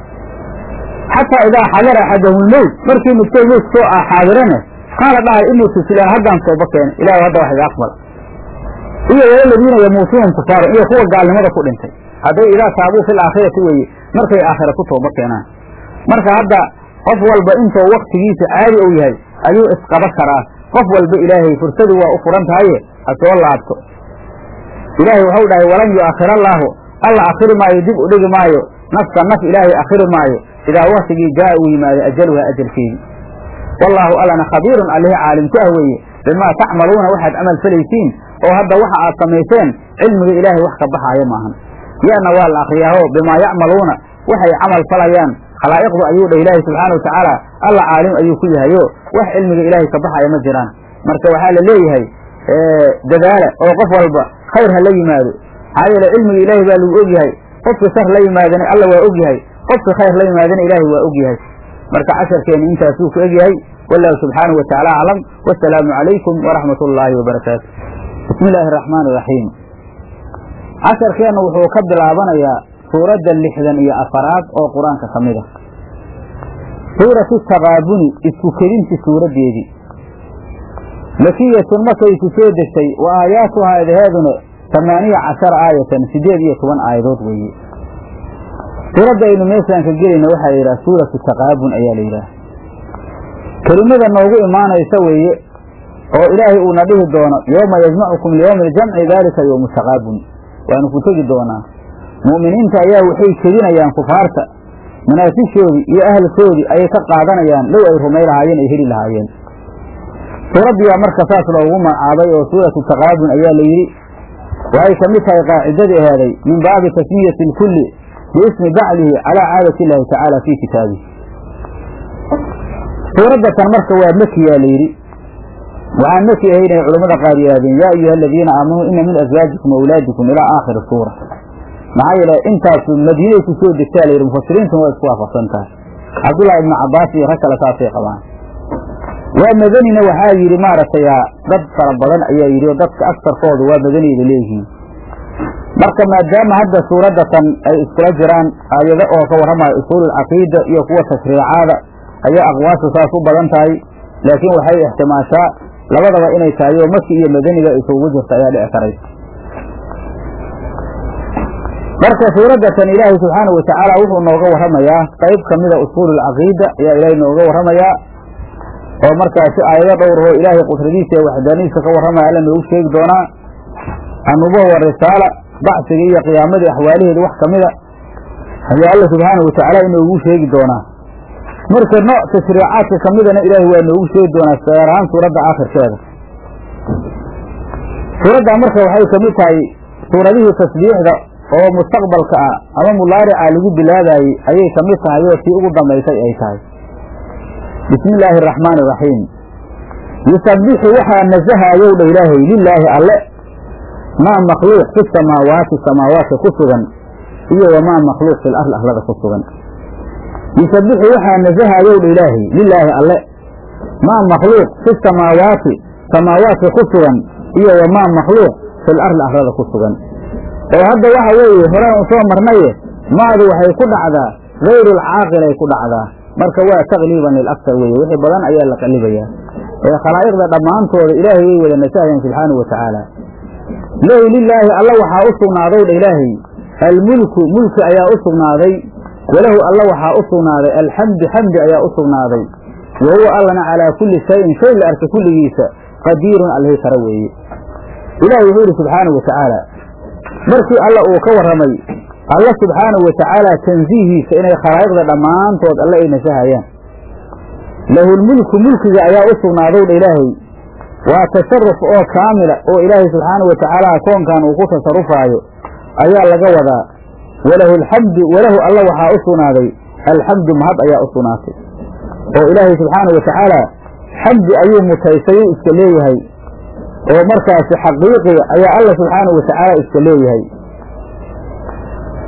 xataa idaa xadara axadahum almowt markii midkood mowt soo xaadirane qaala dhahay inii tubtu al'aan haddaan tooba keena ilahi hadda wax iga aqbal iyo walaladiina yamuutuuna kufaaran iyo kuwa gaalnimada ku dhintay hadday idaa taabuu fil aakhirati weeye markay aakhira ku tooba keenaan marka hadda qof walba intuu waktigiisa caadi ou yahay ayuu isqaba karaa qof walba ilaahay fursadu waa u furan tahaye ha soo laabto ilaahay waxau dhahay walan yu'akhir allaahu alla akhiri maayo dib u dhigi maayo nafsa naf ilaahay akhiri maayo idaa waktigii jaa uu yimaado ajaluha ajalkeedii wallaahu allana khabiirun allihii caalimku ah weeye bimaa tacmaluuna waxaad camal falaysiin oo hadda waxa aad samayseen cilmiga ilaahay wax ka baxaaya maahan yana waa la akriyaaho bimaa yacmaluuna waxay camal falayaan khalaa'iqdu ayuu dhah ilaahay subxaana wa tacaala alla caalim ayuu ku yahayo wax cilmiga ilaahay ka baxaya ma jiraan marka waxaa la leeyahay dadaala oo qof walba khayr ha la yimaado maxaa yeele cilmiga ilaahay baa lagu ogyahay qofki shar la yimaadana alla waa ogyahay qofki khayr la yimaadana ilaahay waa ogyahay marka casharkeenu intaasuu ku egyahay wallahu subxaanahu wa tacaala aclam wasalaamu calaykum waraxmat ullaahi wabarakaatu bismi illaahi araxmaan iraxiim casharkeennu wuxuu ka bilaabanayaa suuradda lixdan iyo afaraad oo qur-aanka ka mid ah suuratu taqaabuni isku kedinti suuraddeedii makiyatun markayku soo degtay wa aayaatuhaa edaheeduna tamaaniya cashara aayatan siddeed iyo toban aayadood weeye suuradda aynu meeshaan ka gelayna waxaa la yidhaha suuratu taqaabun ayaa la yidhaha kelimada noogu imaanaysa weeye oo ilaahay uuna dhihi doono yooma yajmacukum liyowmi aljamci daalika yowmu taqaabun waanu ku tegi doonaa mu'miniinta ayaa waxay kedinayaan kufaarta manaasishoodii iyo ahalkoodii ayay ka qaadanayaan low ay rumay lahaayeen ay heli lahaayeen suuraddiyaa marka saas loogu magacaabay oo suuratu taqaabun ayaa la yidhi waxay ka mid tahay qaacidadii ahaaday min baabi tasmiyati alkulli biismi bacdihi calaa caadati illaahi tacaala fii kitaabihi suuraddatan marka waa makiyaa la yidhi waxaan maki ahayn ay culammada qaar yidhahdeen yaa ayuha aladiina aamanuu ina min aswaajikum awlaadikum ilaa aakhiri suura maxaa yeele intaasu madiinay ku soo degtaa la yidhi mufasiriintuna waa isku waafaqsan tahay cabdullahi ibnu cabbaas iyo rag kale saasay qabaan waa madanina waxaa yidhi maaragtay dad fara badan ayaa yidhi oo dadka agsarkoodu waa madaniyda leeyihiin marka maadaama hadda suuraddatan ay iskula jiraan aayado oo ka warramayo usuululcaqiida iyo kuwa tashriicaada ayaa aqwaashu saas u badan tahay laakiin waxay ixtimaashaa labadaba inay tahay oo maki iyo madaniga isugu jirta ayaa dhici karaysa marka suuraddatan ilaahay subxaana wa tacaala wuxuu nooga warramayaa qayb ka mida usuululcaqiida ayaa ilaahay nooga warramayaa oo markaasi aayado dhowrahoo ilaahay qudradiisa iyo waxdaanidiisa ka warramaya alla noogu sheegi doonaa annubuha wa risaala bacsiga iyo qiyaamadii axwaalaheeda wax ka mida ayaa alla subxaana wa tacaala inoogu sheegi doonaa marka nooc tashriicaadka ka midana ilaahay waa noogu sheegi doonaa gaar ahaan suuradda aakhirkeeda suuraddaa marka waxay ka mid tahay suuradihii tasbiixda oo mustaqbalka ah ama mudaarica lagu bilaabayey ayay ka mid tahay oo tii ugu dambaysay ay tahay bismi illaahi araxmaani iraxiim yusabbixu waxaa nasahayow dha ilaahay lilaahi alle maa makhluuq fi samaawaati samaawaadka ku sugan iyo wamaa makhluuq fil arli arlada ku sugan yusabbixu waxaa nasahayow dha ilaahay lilaahi alle maa makhluuq fi samaawaati samaawaadka ku sugan iyo wamaa makhluuq fil arli arlada ku sugan oo hadda waxa weeye horaan u soo marnaye maadu waxay ku dhacdaa hayrulcaaqilay ku dhacdaa marka waa takliiban lilaksar weeye wixii badan ayaa la qalibayaa ee khalaa'iqda dhammaantooda ilaahay way wada nasahayaan subxaanahu wa tacaala lahu lilaahi alla waxaa u sugnaaday dha ilaahay almulku mulki ayaa u sugnaaday walahu alla waxaa u sugnaaday alxamdu xamdi ayaa u sugnaaday wa huwa allana calaa kulli shayin shay la arka kulligiisa qadiirun allihii kara weeye ilahi wuxuu yidhi subxaanahu wa tacaala markii alla uu ka warramay alla subxaanahu wa tacaala tansiihiisa inay khalaa'iqda dhammaantood alle ay nasahayaan lahulmulku mulkiga ayaa u sugnaadow dha ilaahay waa tasaruf oo kaamila oo ilaahay subxaanahu wa tacaala koonkan uu ku tasarufaayo ayaa laga wadaa walahu alxamdu walahu alla waxaa u sugnaaday alxamdu mahad ayaa u sugnaatay oo ilaahay subxaanahu wa tacaala xamdi ayuu mutaysayuu iska leeyahay oo markaasi xaqiiqiga ayaa alla subxaanahu wa tacaala iska leeyahay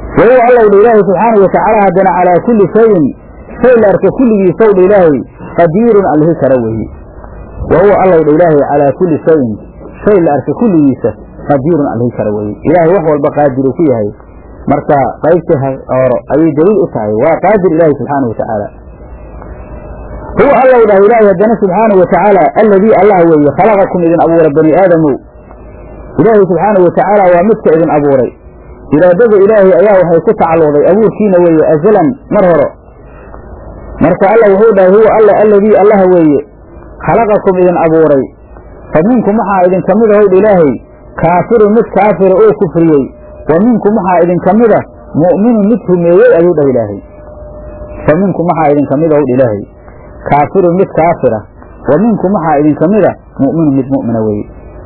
wahuwa allow dha ilaahay subxaanau watacaala haddana calaa kulli shayin shay la arka kulligiisow dha ilaahay qadiirun allihi kara weeye wahuwa allow dha ilaahay calaa kulli shayin shay la arka kulligiisa qadiirun allihi kara weeye ilaahay wax walba qaadiru ku yahay marka qaybtii horo ayay daliil u tahay waa qaadir ilaahi subxaanau watacaala huwa allow dhah ilaahay haddana subxaanau watacaala alladii allah weeye khalaqakum idin abuura bani aadamow ilaahay subxaanau watacaala waa midka idin abuuray iraadada ilaahay ayaa waxay ku tacalluqday abuurkiina weeye azalan mar horo marka alla wuxuu dhahay huwa alla alladii allah weeye khalaqakum idin abuuray fa minkum waxaa idinka mid ahowdha ilaahay kaafirun mid kaafira oo kufriyey wa minkum waxaa idinka mida mu'minun mid rumeeyey ayuu dhah ilaahay fa minkum waxaa idinka mid ahowdha ilaahay kaafirun mid kaafira wa minkum waxaa idinka mida mu'minun mid mu'mina weeye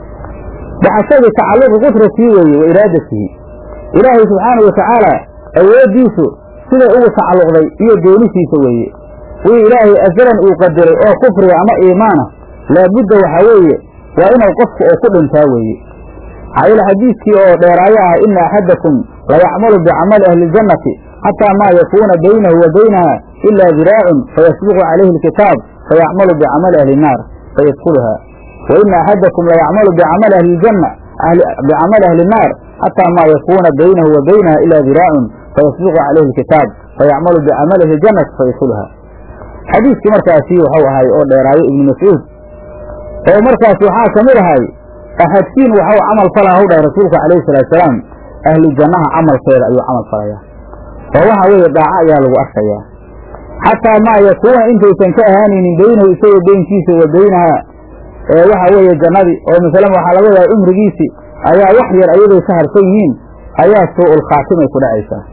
baxashadii tacalluqi qudratii weeye wa iraadatihi ilaahay subxaanau watacaala awooddiisu siday ugu tacalluqday iyo doonisiisa weeye wii ilaahay asalan uu qadiray oo kufriga ama iimaana laabudda waxaa weeye waa inuu qofku oo ku dhintaa weeye maxaa xadiidkii oo dheeraayo ah ina axadakum layacmalu bicamali ahli ljannati xataa maa yakuuna baynahu wa baynaha ilaa diraacun fayasbiqu calayhi alkitaab fayacmalu bicamali ahli nnaar fayadkuluha wa ina axadakum layacmalu bicamali ahli ljanna bicamali ahli nnaar xataa maa yakuuna baynahu wa baynaha ilaa diraacun fayasbiqu calayhi alkitaab fayacmalu bicamali ahli ljannati fayadkuluha xadiiskii markaasi waxau ahay oo dheeraayo ibnu mascuud oo markaas waxaa ka mid ahay axadkiin waxau camal falaa hw dhahay rasuulku calayhi salaatusalaam ahlu jannaha camalkeeda ayuu camal falayaa oo waxa weeye daaco ayaa lagu arkayaa xataa maa yakuuna intaysan ka ahaanaynin beynahu isagoo beynkiisa wa beynaha ee waxa weeye jannadii oo masalan waxaa laga yahay cumrigiisii ayaa wax yar ayaday ka harsan yihiin ayaa suu-ul khaatimay ku dhacaysaa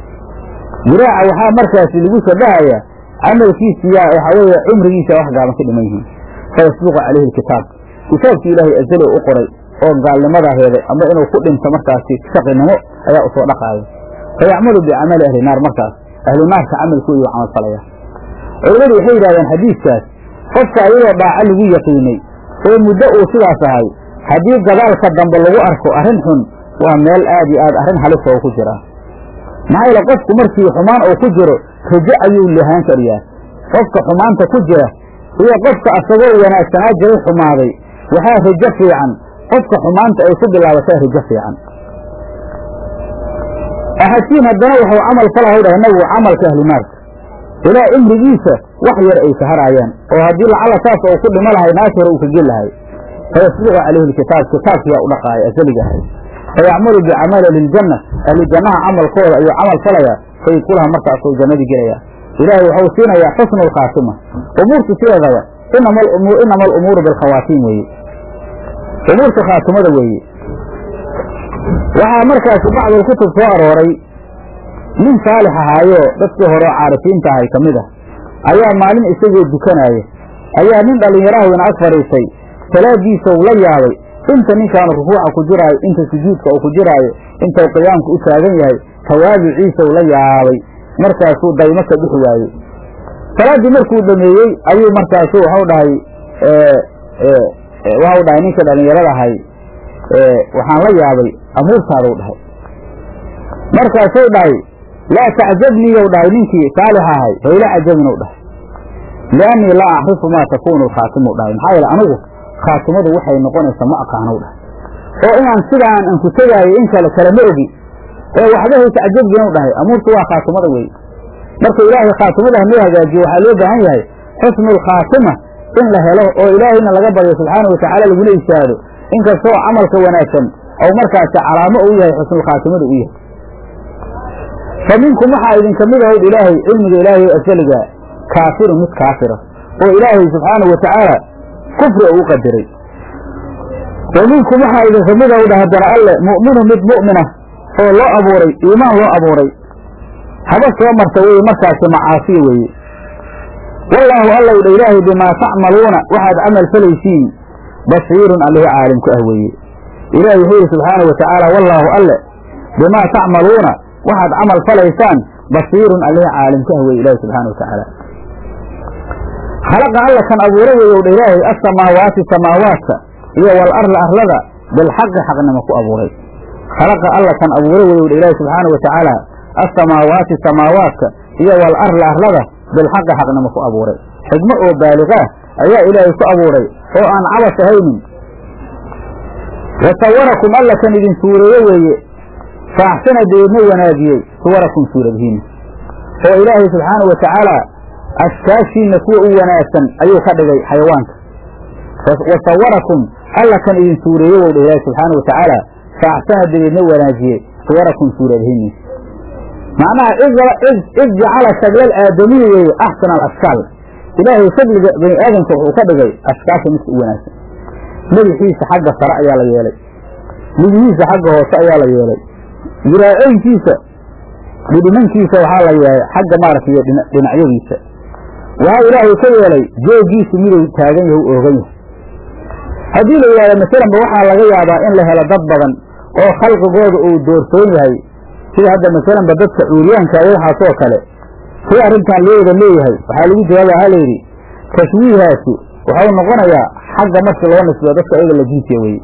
diraaca waxaa markaasi lagu shabahayaa camalkiisi yaa waxa weeye cumrigiisa wax gaaban ka dhiman yihiin fayasbiqu calayhi alkitaab kitaabkii ilaahay azalo u qoray oo gaalnimadaa heeday ama inuu ku dhinto markaasi shaqinimo ayaa usoo dhaqaaya fayacmalu bicamali ahli naar markaas ahlu naarka camalkoodu camal falaya culimmadu waxay yidhahdeen xadiidkaas qofka ayadoo dhaaco lagu yaqiinay oo muddo uu sidaas ahay haddii gadaalka dambe lagu arko arrin xun waa meel aad iyo aad arrin halis oo ku jiraa maxaa yeele qofku markii xumaan uu ku jiro rajo ayuu lahaan kariyaa qofka xumaanta ku jira iyo qofka asagoo wanaagsanaa jiray xumaaday waxaa rajo fiican qofka xumaanta ay ku bilaabataa rajo fiican axadkiin haddana wuxuu camal falahay dhahay nabigu camalka ahlu naarka ilaa cimrigiisa wax yar ay saharaayaan oo haddii lacala saas ou ku dhimo lahay naas hore uu ka gel lahay fayasbiqu calayhi lkitaab kitaabkiyaa u dhaqaaya asaliga ahay fayacmalu bicamali ahliiljanna ahlu jannaha camalkooda ayuu camal falayaa fayidkulaha markaasuu jannadii gelayaa ilaahay waxau siinayaa xusnu alkhaatima umuurta sideedaba inama alumuuru bilkhawaatiim weeye umuurta khaatimada weeye waxaa markaasi bacdulkutub soo arooray nin saalix ahaayoo dadkii hore oo caarifiinta ahay ka mid ah ayaa maalin isagoo dukanaaya ayaa nin dhallinyaraha weyna ag fadhiisay salaadiisau la yaabay inta ninkaanu rukuuca ku jiraayo inta sujuudka uu ku jiraayo intau qiyaamka u taagan yahay tawaabiciisau la yaabay markaasuu daymo ka bixi waayey salaaddii markuu dhameeyey ayuu markaasu waxau dhahay waxau dhahay ninka dhallinyarada ahay waxaan la yaabay amuurtaadau dhahay markaasuu dhahay laa tacjabniyow dhahay ninkii saalix ahay hayla cajabinow dhahay liannii laa acrifu maa takuunu alkhaatimu dhahay maxaa yeele anigu khaatimadu waxay noqonaysaa ma aqaanow dhahay oo inaan sidaan aan ku tegaayo in kale kale ma ogi ee waxba haysa cajabginow dhahay amuurtu waa khaatimada wey marka ilaahay khaatimada hanoo hagaajiyo waxaa loo baahan yahay xusnu alkhaatima in la helo oo ilaahayna laga baryo subxaana watacaala lagula ishaado inkastoo camalka wanaagsan ou markaasi calaamo u yahay xusnulkhaatimada u yahay fa minkum waxaa idinka mid ahowd ilaahay cilmiga ilaahay asaliga kaafirun mid kaafira oo ilaahay subxaanau watacaala kufri u qadiray wa minkum waxaa idinka mid ahowdh haddana alle mu'minu mid mu'mina oo loo abuuray iimaan loo abuuray haba soo marta weye markaasi macaasiya weeye wallaahu allow dha ilaahay bimaa tacmaluuna waxaad camal falaysiin basiirun allihi caalim ku ah weeye ilaahay wuxuu yidhi subxaanau watacaala wallaahu alle bimaa tacmaluuna waxaad camal falaysaan basiirun allihi caalim ku ah weye ilaahi subxana watacaala khalaqa alla kan abuura weeyow dha ilaahay asamaawaati samaawaadka iyo wal arla arlada bilxaqi xaqnimo ku abuuray khalaqa alla kan abuura weeyow dha ilaahi subxaana watacaala assamaawaati samaawaadka iyo wal arla arlada bilxaqi xaqnimo ku abuuray xigmo oo baaliqaah ayaa ilaahay ku abuuray oo aan cabas ahaynin wa sawarakum alla kan idin suureeye weeye fa axsana deedna wanaagiyey suwarakum suuradihiinna oo ilaahay subxaanau wa tacaala ashkaashiinna kuwa u wanaagsan ayuu ka dhigay xayawaanka wa sawarakum alla kan idin suureeye wou dha ilaahi subxaanau wa tacaala fa axsana dabeedna wanaajiyey suwarakum suuradihiinni macnaha id jacala shaglal aadamiyi weeye axsana alashkaal ilaahay shagliga bani aadamka wuxuu ka dhigay ashkaasha midka u wanaagsan madaxiisa xagga sare ayaa la yeelay midihiisa xagga hoose ayaa la yeelay jiraacoynkiisa dhidhimankiisa waxaa la yeelay xagga maaragtay dhinacyadiisa waxaa ilaahay ka yeelay joogiisu miduu taagan yahay u oogan yahay haddii la yidhahdo masalanba waxaa laga yaabaa in la helo dad badan oo khalqigooda uu doorsoon yahay sida hadda masalanba dadka cuuryaanka iyo waxaasoo kale si arrintan loo wada leeyahay waxaa lagu jawaaba waxaa layidhi tashwiihaasi waxau noqonayaa xagga markii loo nisbeyo dadka ayaga la jinsiya weye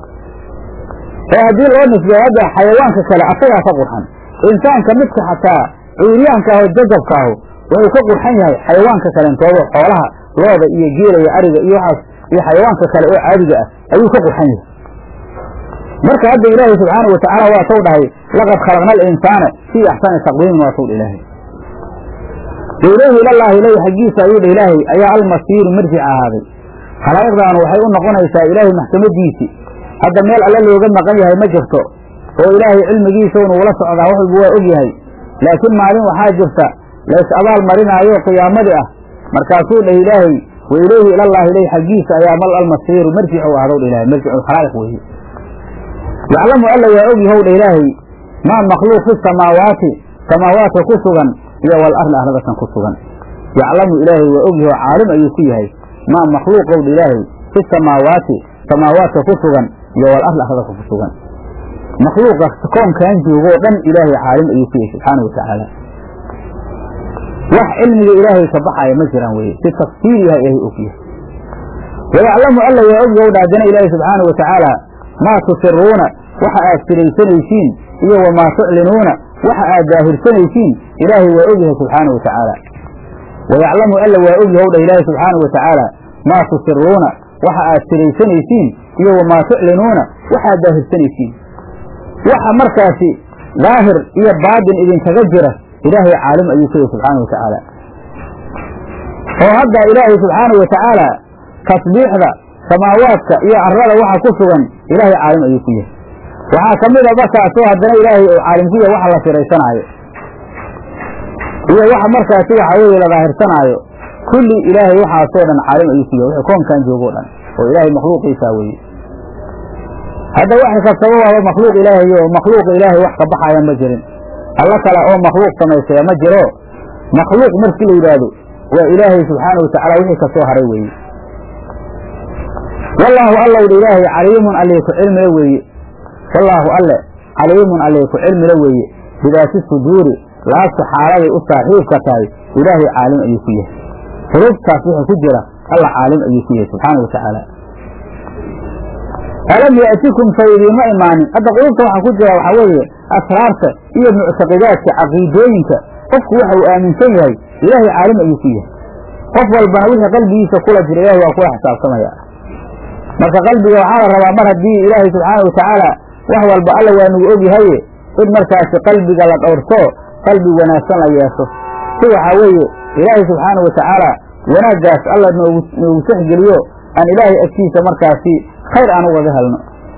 ee haddii loo nisbeyo hadda xayawaanka kale asagaa ka qurxan insaanka midka xataa cuuryaanka aho jajabka ahu wuxuu ka qurxan yahay xayawaanka kalentooda xoolaha looda iyo geela iyo ariga iyo waxaas iyo xayawaanka kale oo caadiga ah ayuu ka qurxan yahay marka hadda ilaahay subxaanau watacaala waa taw dhahay laqad khalaqna alinsaana fii axsani taqwiimin waa taw dha ilaahay ilayhi ilallaahi ileyh xaggiisa ayuu dha ilaahay ayaa almasiiru marjic ahaaday khalaa'iqdaanu waxay u noqonaysaa ilaahay maxkamadiisii hadda meel alle looga maqan yahay ma jirto oo ilaahay cilmigiisa unugula socdaa wax walba waa og yahay laakiin maalin waxaa jirta lays abaal marinaayo qiyaamadii ah markaasuu dhah ilaahay wa ilayhi ilallaahi ileyh xaggiisa ayaa mal almasiiru marjicu ahdow dha ilahay marjicu khalaa'iq weeye yaclamu alla waa og yahow dha ilaahay maa makhluuq fi samaawaati samaawaadka ku sugan iyo wal arli arladakan ku sugan yaclamu ilaahay waa og yaho caalim ayuu ku yahay maa makhluuqow dha ilaahay fi samaawaati samaawaadka ku sugan iyo wal arli arladaka ku sugan makhluuqa koonkan joogoo dhan ilaahay caalim ayuu ku yahay subxaana wa tacaala wax cilmiga ilaahay ka baxaya ma jiraan weye si tafsiir yahay ilaahay og yahay wayaclamu alla waa og yahow dhaadana ilaahay subxaana wa tacaala maa tusiruuna waxa aad siraysanaysiin iyo wamaa tuclinuuna waxa aad daahirsanaysiin ilaahay waa og yahay subxaana wa tacaala wayaclamu alla waa og yahow dhah ilaahay subxaana wa tacaala maa tusiruuna waxa aad siraysanaysiin iyo wamaa tuclinuuna waxa aad daahirsanaysiin waxa markaasi daahir iyo baadin idinkaga jira ilaahay caalim ayuu ka yahay subxaana wa tacaala oo hadda ilaahay subxaana wa tacaala tasbiixda samaawaadka iyo arlada waxa ku sugan ilaahay caalim ayuu ku yahay waxaa ka mid a markaasoo haddana ilaahay uu caalim ku yahay waxa la siraysanaayo iyo waxa markaasi waxa weeye la daahirsanaayo kulli ilaahay waxaasoo dhan caalim ayuu ku yahay wixii koonkan joogoo dhan oo ilaahay makhluuqiisaa weeye hadda wax kastaba waaba makhluuq ilaahay oo makhluuqa ilaahay wax ka baxaya ma jirin alla kale oo makhluuq samaysaya ma jiro makhluuq markii la yidhaahdo waa ilaahay subxaana wa tacaala wixii ka soo haray weeye wallaahu allow dha ilaahay caliimun allee ku cilmila weeye wallaahu alle caliimun allee ku cilmila weeye bidaati suduuri laabta xaaladay u saaxiibka tahay ilaahay caalim ayuu ku yahay xuruftaas wixii ku jira alla caalim ayuu ku yahay subxaana wa tacaala alam yaatikum sa idiima imaanin hadda qulubta waxaa ku jira waxaa weeye asraarta iyo muctaqidaadka caqiidooyinka qofku waxa uu aaminsan yahay ilaahay caalim ayuu ku yahay qof walbana wixii qalbigiisa kula jira ilahay waa kula xisaabtamaya marka qalbiga waxaa la rabaa mar haddii ilaahay subxaana wa tacaala wax walba alla waa nagu ogyahaye in markaasi qalbiga la dhowrto qalbi wanaagsan la yeesho si waxaa weeye ilaahay subxaana wa tacaala wanaaggaas alla noogu noogu saxgeliyo aan ilaahay agtiisa markaasi khayr aan ugaga helno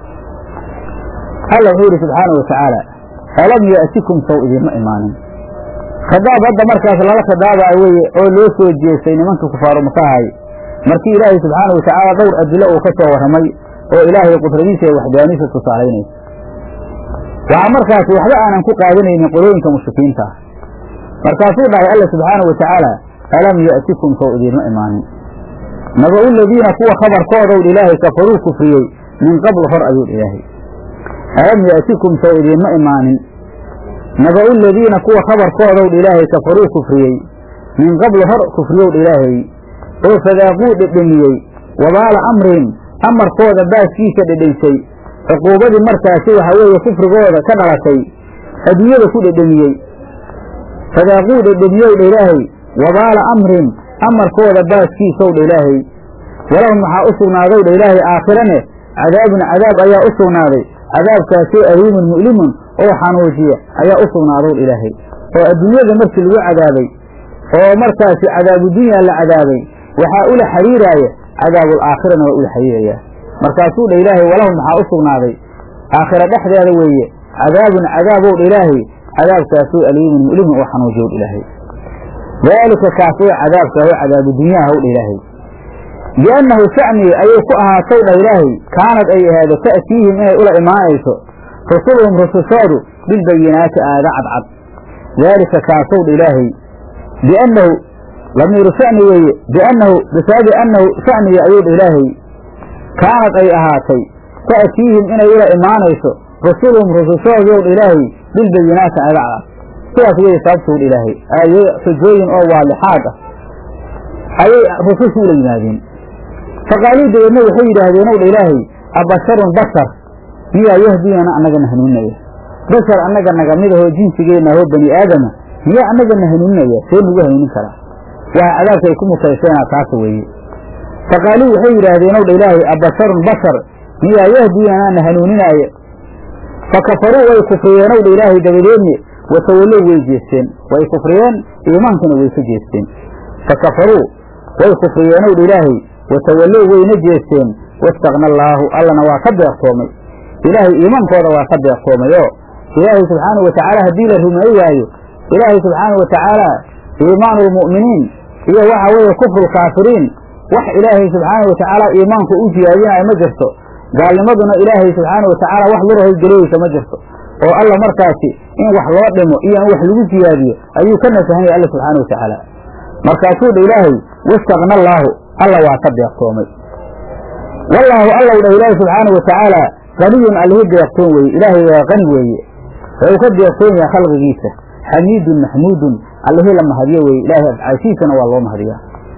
alla wuxuu yidhi subxaana wa tacaala alam yaatikum sow idiinma imaanin khadaab hadda markaas lala khadaabaayo weye oo loo soo jeestay nimankii kufaaru makahay markii ilaahay subxaana wa tacaala dhowr adilo uu ka soo warramay oo ilaahay qudradiisa iyo waxdaaniisa tusaalaynaysa waxaa markaasi waxba aanan ku qaadanaynin qolooyinka mushrikiinta ah markaasuu dhahay alla subxaana wa tacaala alam yaatikum sow idiinma imaanin naba-u ladiina kuwa khabarkoodowdh ilaahay kafaruu kufriyey min qabl hor ayuu ilaahay alam yaatikum sow idiinma imaanin naba-u ladiina kuwa khabarkoodowdh ilaahay kafaruu kufriyey min qabl hor kufriyowdh ilaahay oo fadaaquu dhedhemiyey wabaala amrihim amarkooda baaskiisa dhedhensay cuquubadii markaasi waxaa weeye kufrigooda ka dhalatay adduunyada ku dhedhemiyey fadaaquu dhedhemiyow dha ilaahay wabaala amrin amarkooda baaskiisow dha ilaahay walahum waxaa u sugnaadow dha ilaahay aakhirane cadaabun cadaab ayaa u sugnaaday cadaabkaasoo aliimun mu'limun oo xanuujiya ayaa u sugnaadow dha ilaahay oo adduunyada markii lagu cadaabay oo markaasi cadaabudunya la cadaabay waxaa ula xiriiraaya cadaabul aakhirana waa ula xiriirayaa markaasuu dha ilaahay walahum waxaa u sugnaaday aakhira dhexdeeda weeye cadaabun cadaabow dha ilaahay cadaabkaasoo aliimun mu'limun oo xanuujiyow dha ilaahay daalika kaas oo cadaabka oo cadaabu dunyaha w dha ilaahay biannahu shacnigi ayay ku ahaatow dha ilaahay kaanad ay ahaado ta'tiihim inay ula imaanayso rusuluhum rusushoodu bilbayinaati aada cadcad daalika kaasow dha ilaahay biannahu lamiiru sha'ni weeye biannahu bisaabi annahu sha'nigi ayuu dha ilaahay kaanad ay ahaatay ta'tiihim inay ula imaanayso rusuluhum rusushoodow dha ilaahay bilbayinaati aada cadcad sidaas weeye sababtuu dha ilaahay aayo xujooyin oo waalixaad ah ayay rusushu ula yimaadeen faqaaluu dabeedna waxay yidhaahdeen ow dha ilaahay abasharun bashar miyaa yahdiyana annagana hanuuninaya bashar annaga naga midahoo jinsigeenna ahoo bani aadama miyaa annagana hanuuninaya see nagu hanuunin karaa waxa cadaabka ay ku mutayseena taasa weeye faqaaluu waxay yidhaahdeen ow dha ilaahay abasharun bashar miyaa yahdiyana na hanuuninaaya fa kafaruu way kufriyeen ow dha ilaahay dabadeedne watawallow way jeesteen way kufriyeen iimaankana way ka jeesteen fa kafaruu way kufriyeen ow dha ilaahay watawallow wayna jeesteen wastakna allaahu allana waa ka deeqtoomay ilaahay iimaankooda waa ka deeqtoomay oo ilaahay subxaanau watacaala haddii la rumeey waayo ilaahay subxaanau watacaala iimaanu lmu'miniin iyo waxa weeye kufru lkaafiriin wax ilaahay subxaanau watacaala iimaanku u siyaadinayo ma jirto gaalnimaduna ilaahay subxaanau watacaala wax lurahay geliyeysa ma jirto oo alla markaasi in wax loo dhimo iyo in wax lagu siyaadiyo ayuu ka nasahan yahay alla subxaana wa tacaala markaasuu dha ilaahay wastakna allaahu alla waa ka deeqtoomay wallaahu allow dhah ilaahay subxaanau watacaala qaniyun allihii deeqtoon weeye ilaahay waa qani weeye wuxuu ka deeqtoon yahay khalqigiisa xamiidun maxmuudun allihii la mahadiyo weeye ilaahay afcaashiisana waa loo mahadiyaa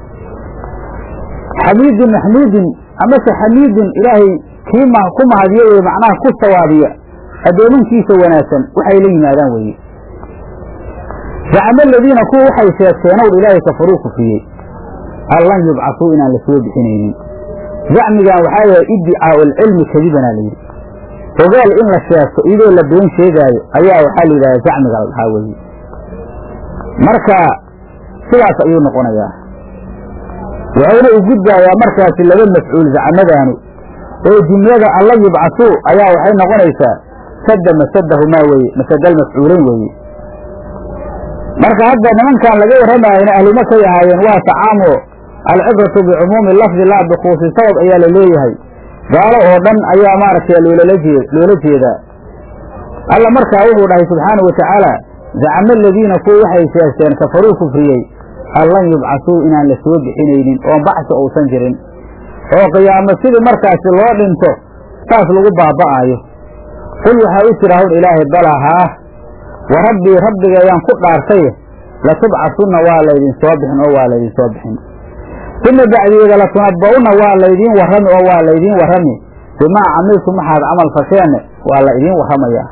xamiidun maxmuudun amase xamiidun ilaahay kii ku mahadiyo weye macnaha ku sawaabiya addoomankiisa wanaagsan waxay la yimaadaan weeye zacama aladiina kuwa waxay sheegteenow ilaahay kafaruu kufriyey an lan yubcasuu inaan la soo bixinaynin zacmigan waxaa yahay iddicaau alcilmi kadibana la yidhi ogaal in la sheegto iyadoo la been sheegaayo ayaa waxaa la yidhahda zacmiga la dhahaa weeye marka sidaas ayuu noqonayaa wuxuuna u gudbaayaa markaasi laba mafcuul zacmadaanu oo jumlada an lan yubcasuu ayaa waxay noqonaysaa sadda masadahumaa weeye masadal mafcuuleyn weeye marka hadda nimankan laga warramaayana ahlumakay ahaayeen waa tacaamo alcibratu bicumuumi lafdi laa bikuusi sabab ayaa la leeyahay gaalo oo dhan ayaa maaragtay loolala jee loola jeedaa alla markaa wuxuu dhahay subxaanau watacaala zacama aladiina kuwa waxay sheegteen kafaruu kufriyey an lan yubcasuu inaan la soo bixinaynin oon bacsi uusan jirin oo qiyaamo sidii markaasi loo dhinto saas lagu baaba'aayo qul waxaa u jira hawn ilaahay balaa haah wa rabbii rabbiga ayaan ku dhaartay latubcasunna waa laydin soo bixin oo waa laydin soo bixin uma bacdigeeda latunabba'unna waa laydiin warrami oo waa laydiin warrami bimaa camiltum waxaad camal fasheenne waa la idiin warramayaa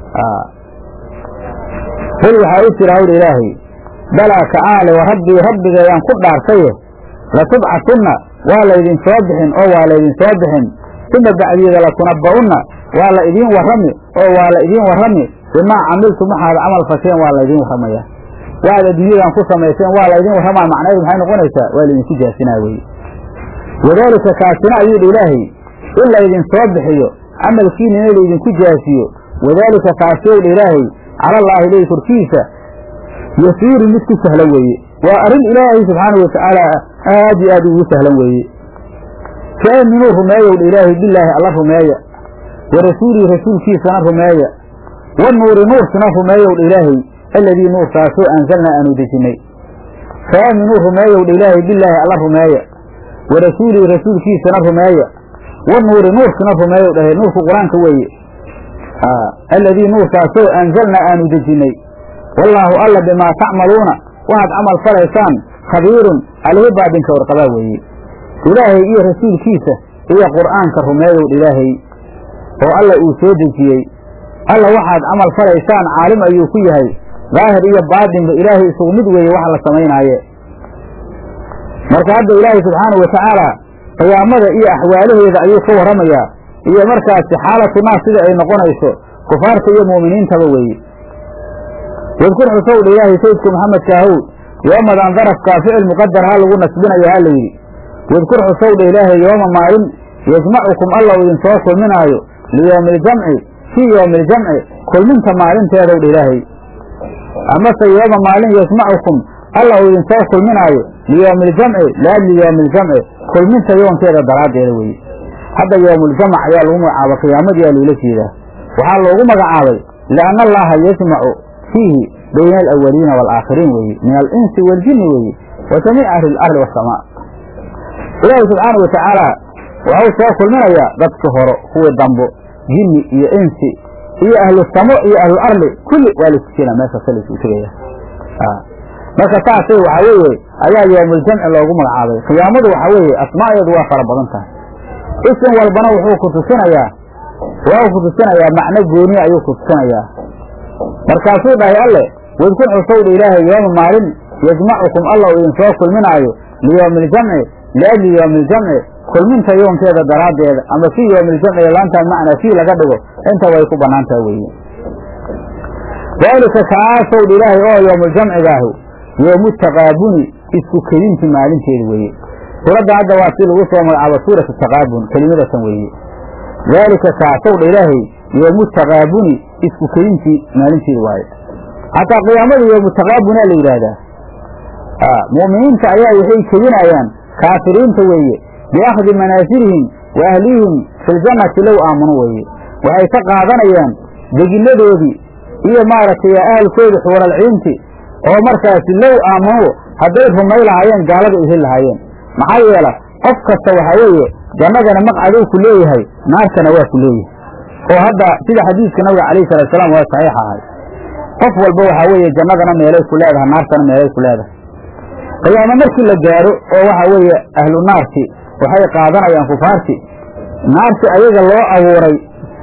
qul waxaa u jira hawl ilaahay balaa ka'aale wa rabbii rabbiga ayaan ku dhaartaye latubcasunna waa laydin soo bixin oo waa laydin soo bixin uma bacdigeeda latunabba'unna waa la idiin warrami oo waa la idiin warrami bimaa camiltum waxaad camal fasheen waa laydiin warramayaa waxaad adduunyadan ku samayseen waa laydin warramaa macnaheedu maxay noqonaysaa waa laydinku jaasinaa weye wadaalika kaasina ayuu dha ilaahay in laydin soo bixiyo camalkiinina laydinku jaasiyo wadaalika kaasiyow dha ilaahay calallaahi ileyhi korkiisa yasiiru mid ku sahlan weeye waa arrin ilaahay subxaanau watacaala aad iyo aad ugu sahlan weeye faaminuu rumeeyow dha ilaahay bilaahi alla rumeeya wa rasuulihi rasuulkiisana rumeeya wa nuuri nuursina rumeeyow dha ilaahay alladii nuurkaasoo anzalnaa aanu dejinnay faaminuu rumeeyow dha ilaahay bilaahi alla rumeeya wa rasuulihi rasuulkiisana rumeeya wa nuuri nuurkina rumeeyow dhahe nuurku qur-aanka weeye alladii nuurkaasoo anzalnaa aanu dejinnay wallaahu alla bimaa tacmaluuna waxaad camal falaysaan khabiirun alihi baadinka warqabaa weeye ilaahay iyo rasuulkiisa iyo qur'aanka rumeeyow dha ilaahay oo alla uu soo dejiyey alla waxaad camal falaysaan caalim ayuu ku yahay daahir iyo baatinba ilaahay isugu mid weeye waxa la samaynaaye marka hadda ilaahay subxaanahu watacaala qiyaamada iyo axwaalaheeda ayuu ka warramayaa iyo markaasi xaalatu naas sida ay noqonayso kufaarta iyo mu'miniintaba weeye wadkur xusowdha ilaahay sayidku maxamedka ahow yoomadan darafkaa ficil muqadar ha lagu nasbinayo ha la yidhi wadkur xusowdha ilaahay yooma maalin yajmacukum alla uu idinsoo kulminaayo liyoomi iljamci fii yoomi iljamci kulminta maalinteedowdha ilaahay amase yooma maalin yajmacukum alla uu idinsoo kulminaayo liyoomi iljamci liajli yoomi iljamci kulminta yoonkeeda daraaddeeda weeye hadda yoomuljamac ayaa lagu magacaaba qiyaamadii aa loola jeedaa waxaa loogu magacaabay lianna allaha yajmacu fiihi bayna alawaliina waalaakhiriin weeye min alinsi waaljinni weeye wa jamiici ahli ilardi wasamaa ilaahay subxaana wa tacaala waxuu soo kulminayaa dadki horo kuwii dambo jinni iyo insi iyo ahlu samo iyo ahlu arli kulli waa la iskujina meeshaasa la isku tegaya marka saasay waxaa weeye ayaa yoomuljamci loogu magacaabay qiyaamadu waxaa weeye asmaadeedu waa fara badan tahay isim walbana wuxuu ku tusinayaa waa ku tusinayaa macno gooniya ayuu ku tusinayaa markaasuu dhahay alle wadkur xusowdha ilaahay yooma maalin yajmacukum alla uu idinsoo kulminaayo liyoomi iljamci liajli yoomi iljamci kulminta yoonkeeda daraaddeeda ama fii yoomi iljamci laantaan macnaa fii laga dhigo inta way ku bannaan taha weeye daalika kaasowdha ilaahay oo yoomuljamcigaahu yoomu taqaabuni isku kedinti maalinteeda weeye suuradda hadda waa si lagu soo magacaabo suuratu taqaabun kelimadatan weeye daalika kaasowdha ilaahay yoomu taqaabuni isku kedintii maalinteeda waaye hataa qiyaamada yoomu taqaabunaa la yidhaahdaa mu'miniinta ayaa waxay kedinayaan kaafiriinta weeye biakhdi manaasilihim wa ahlihim fi ljannati low aamanu weeye waxay ka qaadanayaan deginadoodii iyo maaragtay ahalkoodii xuuralciinti oo markaasi low aamanu hadday rumay lahaayeen gaalada ay heli lahaayeen maxaa yeela qof kasta waxaa weeye jannadana maqcaduu ku leeyahay naartana waa ku leeyahay oo hadda sida xadiiska nabiga calayhi salaatusalaam waa saxiix ahay qof walba waxaa weeye jannadana meelay ku leedahay naartana meelay ku leedahay qiyaamo markii la gaaro oo waxa weeye ahlu naarti waxay qaadanayaan kufaarti naarti ayaga loo abuuray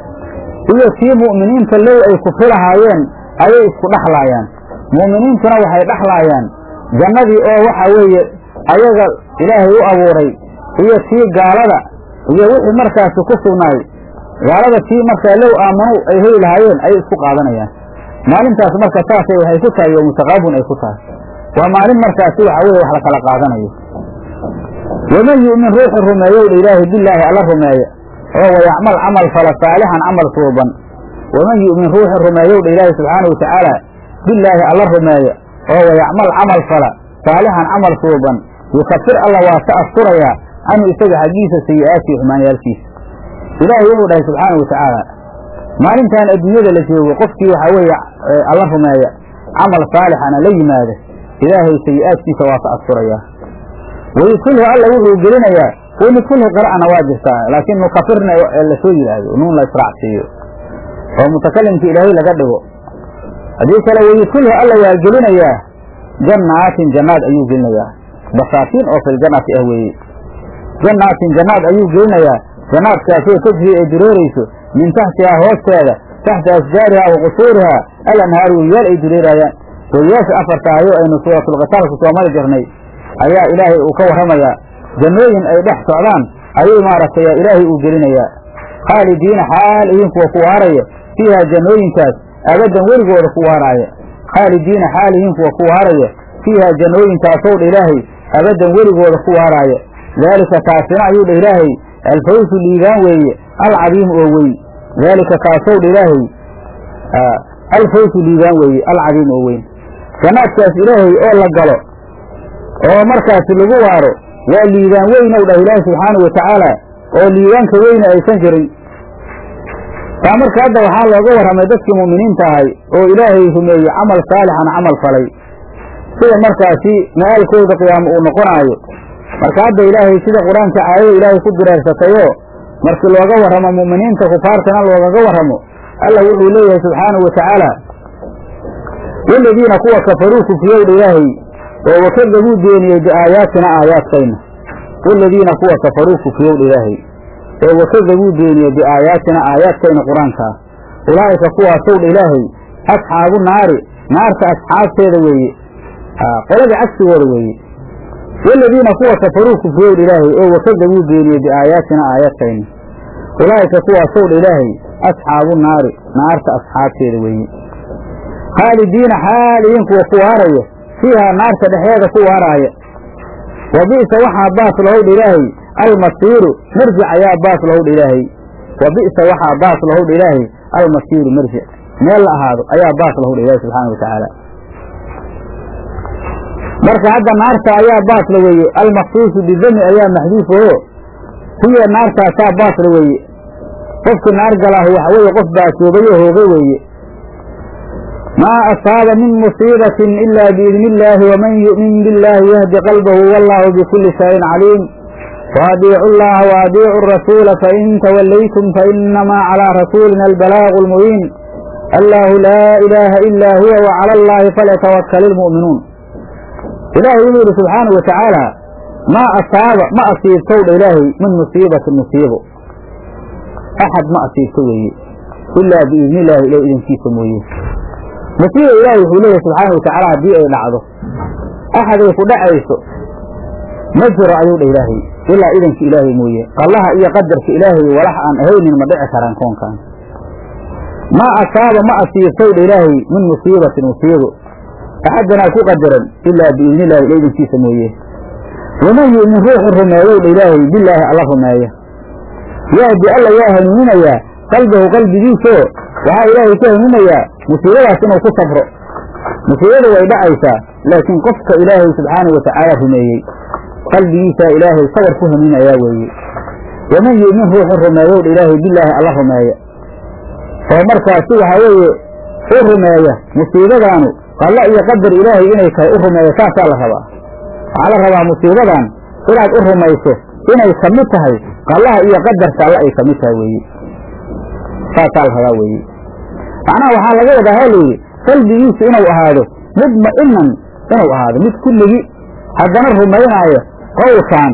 iyo tii mu'miniinta low ay kufri lahaayeen ayay isku dhexlaayaan mu'miniintuna waxay dhexlaayaan jannadii oo waxa weeye ayaga ilaahay u abuuray iyo tii gaalada iyo wixii markaasi ku sugnaay gaalada tii markaa low aamanu ay heli lahaayeen ayay isku qaadanayaan maalintaas marka saasay waxay ku tahay yowmu taqaabun ay ku tahay waa maalin markaasi waxa weye wax la kala qaadanayo waman yu'min ruuxu rumeeyowdha ilaahay bilaahi alla rumeeya oo wayacmal camal fala saalixan camal suuban waman yu'min ruuxu rumeeyowdha ilaahay subxaanau watacaala bilaahi alla rumeeya oo wayacmal camal fala saalixan camal suuban yukafir alla waa ka asturayaa canhu isaga xaggiisa sayi'aatihi xumaanyaalkiisa ilaahay wuxuu dhahay subxaanau watacaala maalintan adduunyada la joogo qofkii waxaa weeye alla rumeeya camal saalixana la yimaada ilaahay sayi'aadkiisa waa ka asturayaa wayudkulhu alla wuxuu gelinayaa wanudkulhu qira'ana waa jirtaa laakiin nukafirna lasoo yidhaahdo nuun la israacsiiyo oo mutakalimka ilaahay laga dhigo haddii kale wayudkulhu alla waa gelinayaa jannaatin jannaad ayuu gelinayaa basaatiin oo filjannati ah weeye jannaatin jannaad ayuu gelinayaa jannaadkaasoo tajri ay dureerayso min taxtihaa hoosteeda taxta asjaarihaa wa qusuurihaa alanhaaru weliyaal ay dureeraayaan weliyaasha afarta ayo aynu suuratulqitaalku soo mari jirnay ayaa ilaahay uu ka warramayaa jannooyin ay dhex socdaan ayuu maaragtay ilaahay uu gelinayaa khaalidiina xaal ihin kuwa ku waaraya fiihaa jannooyinkaas abadan weligooda ku waaraaya khaalidiina xaal ihin kuwa ku waaraya fiihaa jannooyinkaasow dha ilaahay abadan weligooda ku waaraaya daalika kaasina ayuu dha ilaahay alfawsu liibaan weeye alcadiimu oo weyn daalika kaasow dha ilaahay alfawsu liibaan weeye alcadiimu oo weyn jannaadkaas ilaahay oo la galo oo markaasi lagu waaro waa liibaan weynow dhah ilaahi subxaanau watacaala oo liibaanka weyne aysan jirin taa marka hadda waxaa looga warramay dadkii mu'miniinta ahay oo ilaahay rumeeyey camal saalixan camal falay sida markaasi ma'aalkooda qiyaamo uu noqonaayo marka hadda ilaahay sida qur-aanka aayada ilaahay ku direersatayoo markii looga warramo mu'miniinta kufaartana loogaga warramo allah wuxuu leeyahay subxaanahu watacaala waladiina kuwa kafaruu kufriyowdha ilaahay oo wakadabuu beeniyey biaayaatina aayaadkayna waladiina kuwa kafaruu kufriyowdha ilaahay oo wakadabuu beeniyey biaayaatina aayaadkayna qur-aankaa ulaa'ika kuwaasowdha ilaahay asxaabu naari naarta asxaabteeda weeye qoladii cagsigooda weeye waladiina kuwa kafaruu kufriyowdha ilaahay oo wakadabuu beeniyey biaayaatina aayaadkayni ulaa'ika kuwaasowdha ilaahay asxaabu naari naarta asxaabteeda weeye khaalidiina xaaliyiin kuwa ku waaraya fiihaa naarta dhexeeda ku waaraaya wa bi'sa waxaa baas lahowdha ilaahay almasiiru marjic ayaa baas lahowdha ilaahay wa bi'sa waxaa baas lahowdha ilaahay almasiiru marjic meel la ahaado ayaa baas lahowdha ilaahay subxaana wa tacaala marka hadda naarta ayaa baasla weeye almaksuusu bidami ayaa maxduuf oo hiya naartaasaa baasla weeye qofkii naar galaahu waxa weeye qof baasoobayo hooga weeye maa asaaba min musiibatin ila biidni illaahi waman yu'min biاllaahi yahdi qalbahu wallahu bikulli shayin caliim waadiicu llaha waadiicu arasuula fain tawallaytum fainamaa calaa rasuulina albalaagu almubiin allahu laa ilaaha ilaa huwa wacala allaahi falyatawakkal ilmu'minuun ilaahay wuxuu yidhi subxaanau wa tacaala maa asaaba ma asiibtowdha ilaahay min musiibatin musiibo axad ma asiibto weeye ilaa biidni illaahi ilah idankiisa mooye musiiba ilaahay wuxuu leeyahay subxaana wa tacaala haddii ay dhacdo axaday ku dhacayso ma jiro ayuu dha ilaahay ilaa idanka ilaahay mooye qallaha iyo qadarka ilaahay walax aan ahaynin ma dhici karaan koonkan maa asaaba ma asiibtowdha ilaahay min musiibatin musiibo axaddanaa ku qadaran ilaa biidni illahi ila idankiisa mooye waman yu'min ruuxu rumeeyowdha ilaahay bilaahi alla rumeeya yahdi alla waa hanuuninayaa qalbahu qalbigiisoo waxaa ilaahay ku hanuunayaa musiibadaas inuu ku sabro musiibada way dhacaysaa laakiin qofka ilaahay subxaanau wa tacaala rumeeyey qalbigiisaa ilaahay sabar ku hanuunayaa weeye waman yu'min ruuxu rumeeyowdha ilaahay bilaahi alla rumeeya oo markaasi waxaa weeye u rumeeya musiibadaanu qallo iyo qadar ilaahay inay tahay u rumeeyo saasaa la rabaa waxaa la rabaa musiibadan inaad u rumayso inay ka mid tahay qallaha iyo qadarka alle ay ka mid tahay weeye saasaa la rabaa weeye macnaha waxaa laga wadaa ha layidhi qalbigiisu inuu ahaado mudma'inan inuu ahaado mid kulligii haddana rumaynaayo qowlkan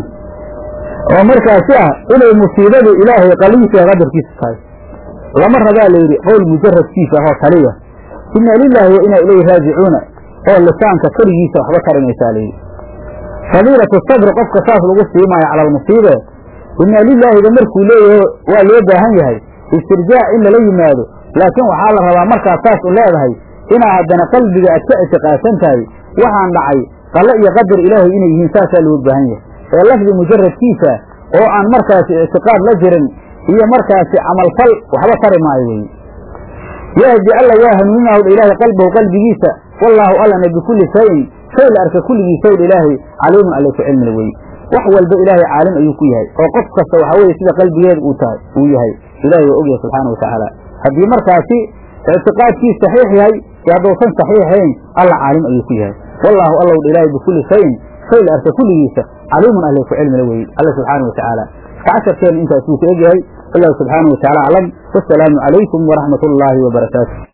oo markaasi ah inay musiibadu ilaahay qallihiisa iyo qadarkiisa tahay lama rabaa layidhi qowl mujaradkiisa ahoo kaliya ina lilaahi wa inaa ilayhi raajicuuna oo lisaanka keligiisa waxba tarimaysaa layidhi fadiilatu sabri qofka saas lagu siimaayo cala almusiibe ina lilaahida markuu leeyahay waa loo baahan yahay istirjaac in lala yimaado laakiin waxaa la rabaa markaad saas u leedahay inaa haddana qalbiga aad ka ictiqaadsan tahay waxaan dhacay qalle iyo qadar ilaahay inay yihiin saasaa looga baahan yahay ee lafdi mujaradkiisa oo aan markaasi ictiqaad la jirin iyo markaasi camalfal waxba tari maayo weye yahdi alla waa hanuuninahowdha ilaahay qalbahu qalbigiisa wallaahu allana bikulli shayin shay la arka kulligiisowdha ilaahay caliimun alle ku cilmila weye wax walba ilaahay caalim ayuu ku yahay oo qof kasta waxaa weye sida qalbigeeda uu tahay uu yahay ilaahay waa ogyahay subxaana wa tacaala haddii markaasi ictiqaadkiis saxiix yahay iyo hadduusan saxiixayn alla caalim ayuu ku yahay wallaahu allowdha ilaahay bikulli shayin shay la arka kulligiisa caliimun alle ku cilmila weye alla subxaana wa tacaala casharkeena intaas buu ku egyahay wallahu subxaana wa tacala aclam wasalaamu calaykum waraxmat ullaahi wabarakaatu